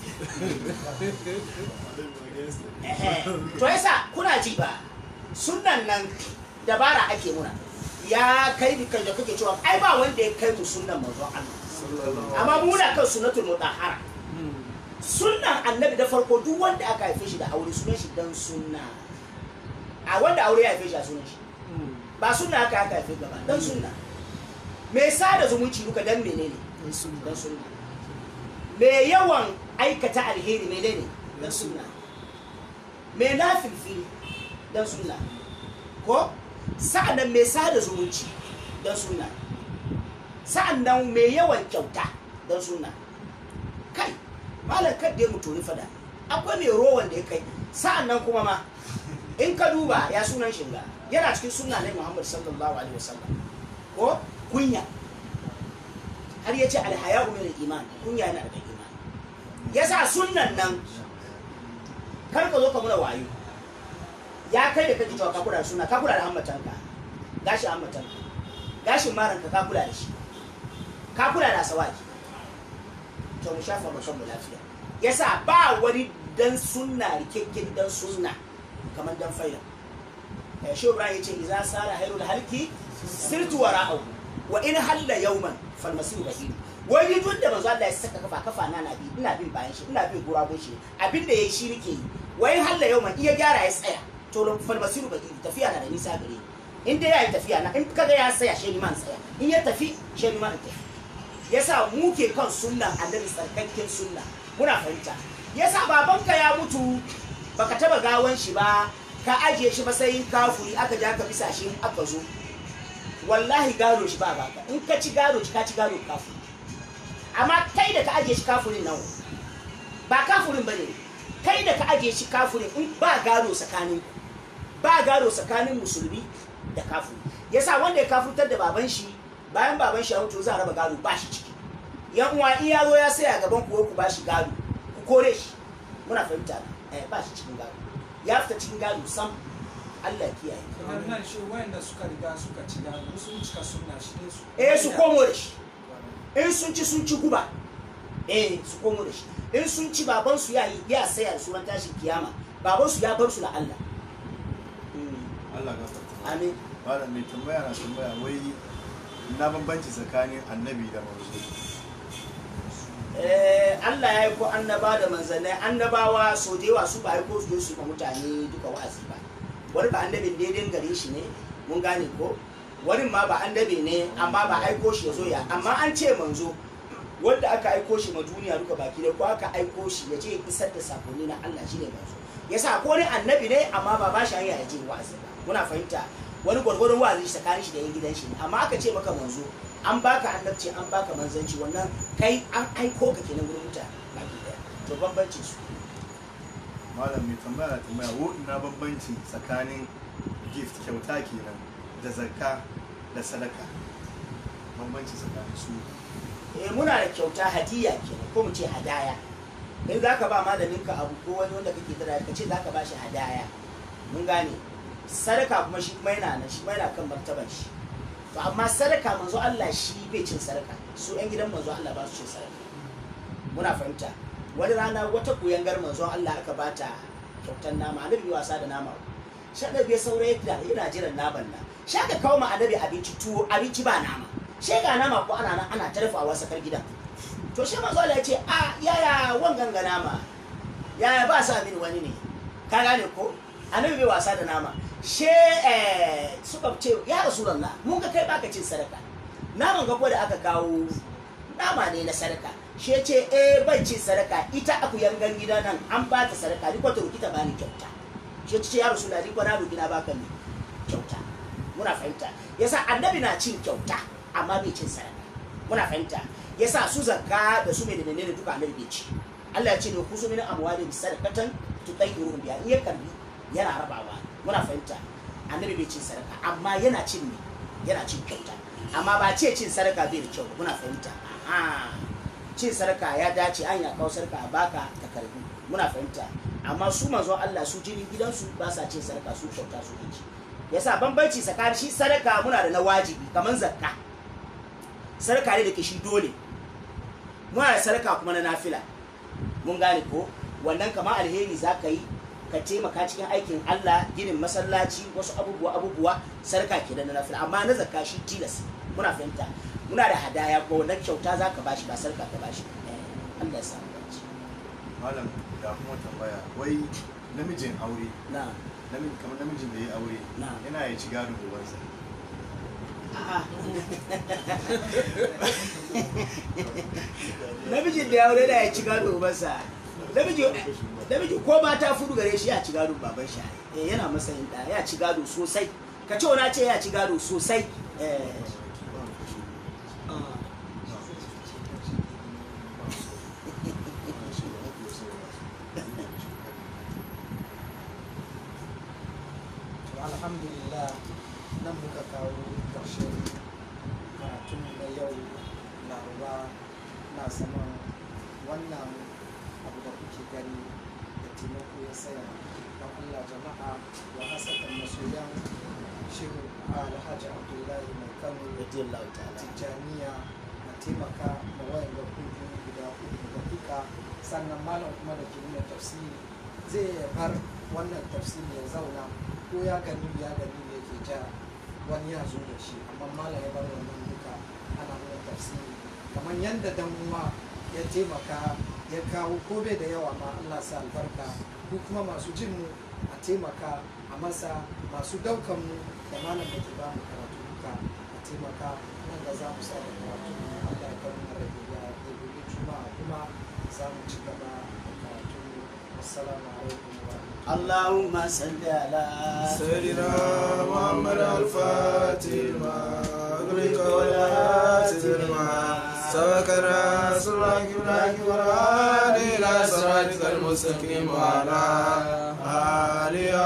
to yasa kuna ji ba sunan nan dabara ake muna ya kai ni kan da kake cewa ai ba wanda ya kai mu sunnan manzon Allah amma muna kan sunnatul mutahhara sunnan annabi da farko duk wanda aka haife shi da aure sunan shi dan sunna a wanda aure ya haife shi a sunan shi ba sunna aka aka haife gaba dan sunna me sada zumunci duka dan menene dan sunna me yawan aikata alheri menene dan sunna me na filfili dan sunna ko sa'annan mai sada zumunci dan sunna sa'annan mai yawan kyauta dan sunna kai malam kadda ya mutu ni fada akwai mai rowan da ya kai sa'annan kuma ma in ka duba ya sunan shinga yana cikin sunna ne Muhammad sallallahu alaihi wasallam ko kunya har ya ce alhaya'u min iman kunya yana da iman yasa sunnan nan kar ka zo ka muna wayo ya kai da kake cewa ka kula da suna ka kula da hammatanka gashin hammatanka gashin maranka ka kula da shi ka kula da asawaki to mu shafa mu kan mu lafiya yasa ba wani dan sunna rikekken dan sunna kamar dan faida eh shi Ibrahim yace idza sara hayrul halki sirtu wara'u wa in halla yawman fal masiru bahir wani duk da manzo Allah ya saka kafa kafa na na bi ina bin bayan shi ina bin gurabun shi abin da yayi shi nake yi wa in halla yawman iya gyara ya tsaya to fal masiru bahir tafiya na da nisa gare ni in dai yayi tafiya na in kaga ya tsaya shi man tsaya in ya tafi shi man tafi yasa mu ke kan sunnan annabi tsarkakken sunna muna fahimta yasa babanka ya mutu baka taba gawan shi ba ka ajiye shi matsayin kafuri aka ja ka bisa shi aka zo wallahi gado shi ba baka in ka ci gado ka ci gado kafuri amma kai da ka ajiye shi kafurin nan ba kafurin bane kai da ka ajiye shi kafurin in ba gado tsakanin ba gado tsakanin musulmi da kafuri yasa wanda ya kafurtar da baban shi bayan baban shi ya mutu za a raba gado ba shi ciki yan uwa in ya zo ya saya gaban ku ku ba shi gado ku kore shi muna fahimta eh ba shi cikin gado ya fita cikin gado sam Allah ya kiyaye kamar nan shi wayanda suka riga suka ci gado sun cika sunna shi ne su eh su komo da shi in sun ci sun ci guba eh su komo da shi in sun ci baban su ya yi ya saya da sunan tashin kiyama baban su ya bar su da Allah Mm, Allah gafarta amin malam mai tambaya na tambaya wai na bambanci tsakanin annabi da manzo eh Allah ya yi ko annaba da manzannai annabawa so da yawa su ba aiko su su ma mutane duka wa'azi ba wani ba annabin daidai gare shi ne mun gane ko wani ma ba annabi ne amma ba aiko shi ya zo ya amma an ce manzo wanda aka aiko shi ma duniya duka baki ne ko aka aiko shi ya je ya isar da sakonni na Allah shine manzo yasa ko wani annabi ne amma ba ba shi hanya ya je wa'azi ba muna fahimta wani gwargwadon wa'azi shi tsakanin shi da yan gidan shi ne amma aka ce maka manzo an baka annabci an baka manzanci wannan kai an aiko ka kenan gurin mutane baki daya to bambanci su malam mai tambaya na tambaya wo ina bambanci tsakanin gift kyauta kenan da zakka da sadaka bambanci tsakanin su eh muna da kyauta hadiya kenan ko mu ce hadaya in zaka ba malamin ka abu ko wani wanda kake tara ka ce zaka ba shi hadaya mun gane sadaka kuma shi kuma yana nan shi kuma yana kan martaban shi to amma sadaka manzo Allah shi bai cin sadaka su yan gidan manzo Allah ba su cin sadaka muna fahimta wani rana wata kuyangar manzo Allah aka bata kyautar nama annabi bai wasa da nama shi annabi ya saura yadda yana jiran naman nan shi aka kawo ma annabi abinci tuwo abinci ba nama shi ga nama ko ana nan ana tarfawa sakar gidan to shi manzo Allah ya ce a yaya wangan ga nama yaya ba sa mini wani ne ka gane ko annabi bai wasa da nama she eh, suka ce ya rasulullah mun ga kai baka cin sadaka naman ga ko da aka kawo nama ne na sadaka she ce eh ban cin sadaka ita aku yangan gida nan an ba ta sadaka ni kwato kita bani kyauta she ce ya rasulullah ni kwana roki na baka ne kyauta muna fahimta yasa annabi na cin kyauta amma bai cin sadaka muna fahimta yasa su zakka da su mai da menene duka annabi bai ci Allah ya ce ne ku su min amwalin sadaqatan tutayyiruhum biha in ya karbi yana rabawa muna fahimta annabi bai cin sadaka amma yana cin ne yana cin kyauta amma ba ce cin sadaka bai da kyau ba, muna fahimta aha cin sadaka ya dace an ya kawo sadaka a baka ka karbi muna fahimta amma su manzo Allah su jinin gidansu ba sa cin sadaka su kyauta su ci yasa bambanci tsakanin shi sadaka muna da na wajibi kamar zakka sadaka ne da ke shi dole muna da sadaka kuma na nafila mun gane ko wannan kama alheri za ka yi ka taimaka cikin aikin Allah ginin masallaci wasu abubuwa abubuwa sadaka ke da na nafila amma na zakka shi tilas muna fahimta muna da hadaya ko wannan kyauta za ka bashi ba sadaka ka bashi Eh, Allah ya samu dace malam ga kuma tambaya wai namijin aure na namiji kamar namijin da ya aure Na. yana ya ci gado ubansa a'a namijin da ya aure da ya ci gado ubansa namiji namiji ko mata fudu gare shi ya ci gado baban shi eh yana matsayin da ya ci gado sosai ka ce na ce ya ci gado sosai eh To, alhamdulillah nan muka kawo ƙarshen karatun na yau laraba na saman wannan abu da kuke gani da taimako ya saya don allah jama'a wa hasatan masoyan shehu alhaji abdullahi mai kano radiyallahu ta'ala tijjaniya a taimaka ma wayan da kudu guda uku da duka sannan malam kuma da ke nuna tafsiri zai bar wannan tafsiri ya zauna ko ya gani ya gani ne ke ja wani ya zo da shi amma malam ya bar wannan duka ana nuna tafsiri kamar yadda dan uwa ya taimaka ya kawo ko bai da yawa ma Allah sa albarka ku kuma masu jin mu a taimaka a masa masu daukan mu da malam da ke ba mu karatu duka a taimaka nan da za mu sa da karatu Allah ya kawo mana da ya gobe juma'a kuma za mu ci gaba da karatu assalamu alaikum wa rahmatullahi اللهم صل على سيدنا محمد الفاتح لما أغلق والهاتف لما سبق الناس الله إبراهيم والهادي إلى صراطك المستقيم وعلى آله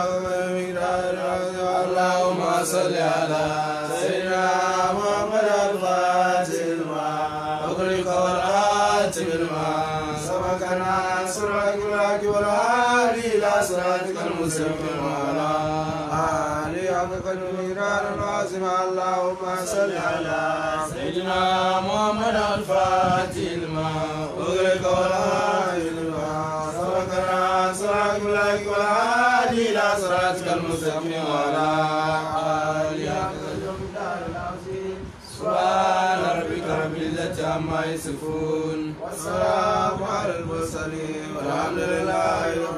اللهم صل على سيدنا محمد الفاتح لما أغلق والهاتف لما سبق الناس الله والهادي إلى صراطك المستقيم وعلى آله حق قدر العظيم اللهم صل على سيدنا محمد الفاتح لما أغلق والهادي لما سبق الناس الله والهادي إلى صراطك المستقيم وعلى آله حق قدر العظيم سبحان ربك رب العزة عما يصفون والسلام على المرسلين والحمد لله رب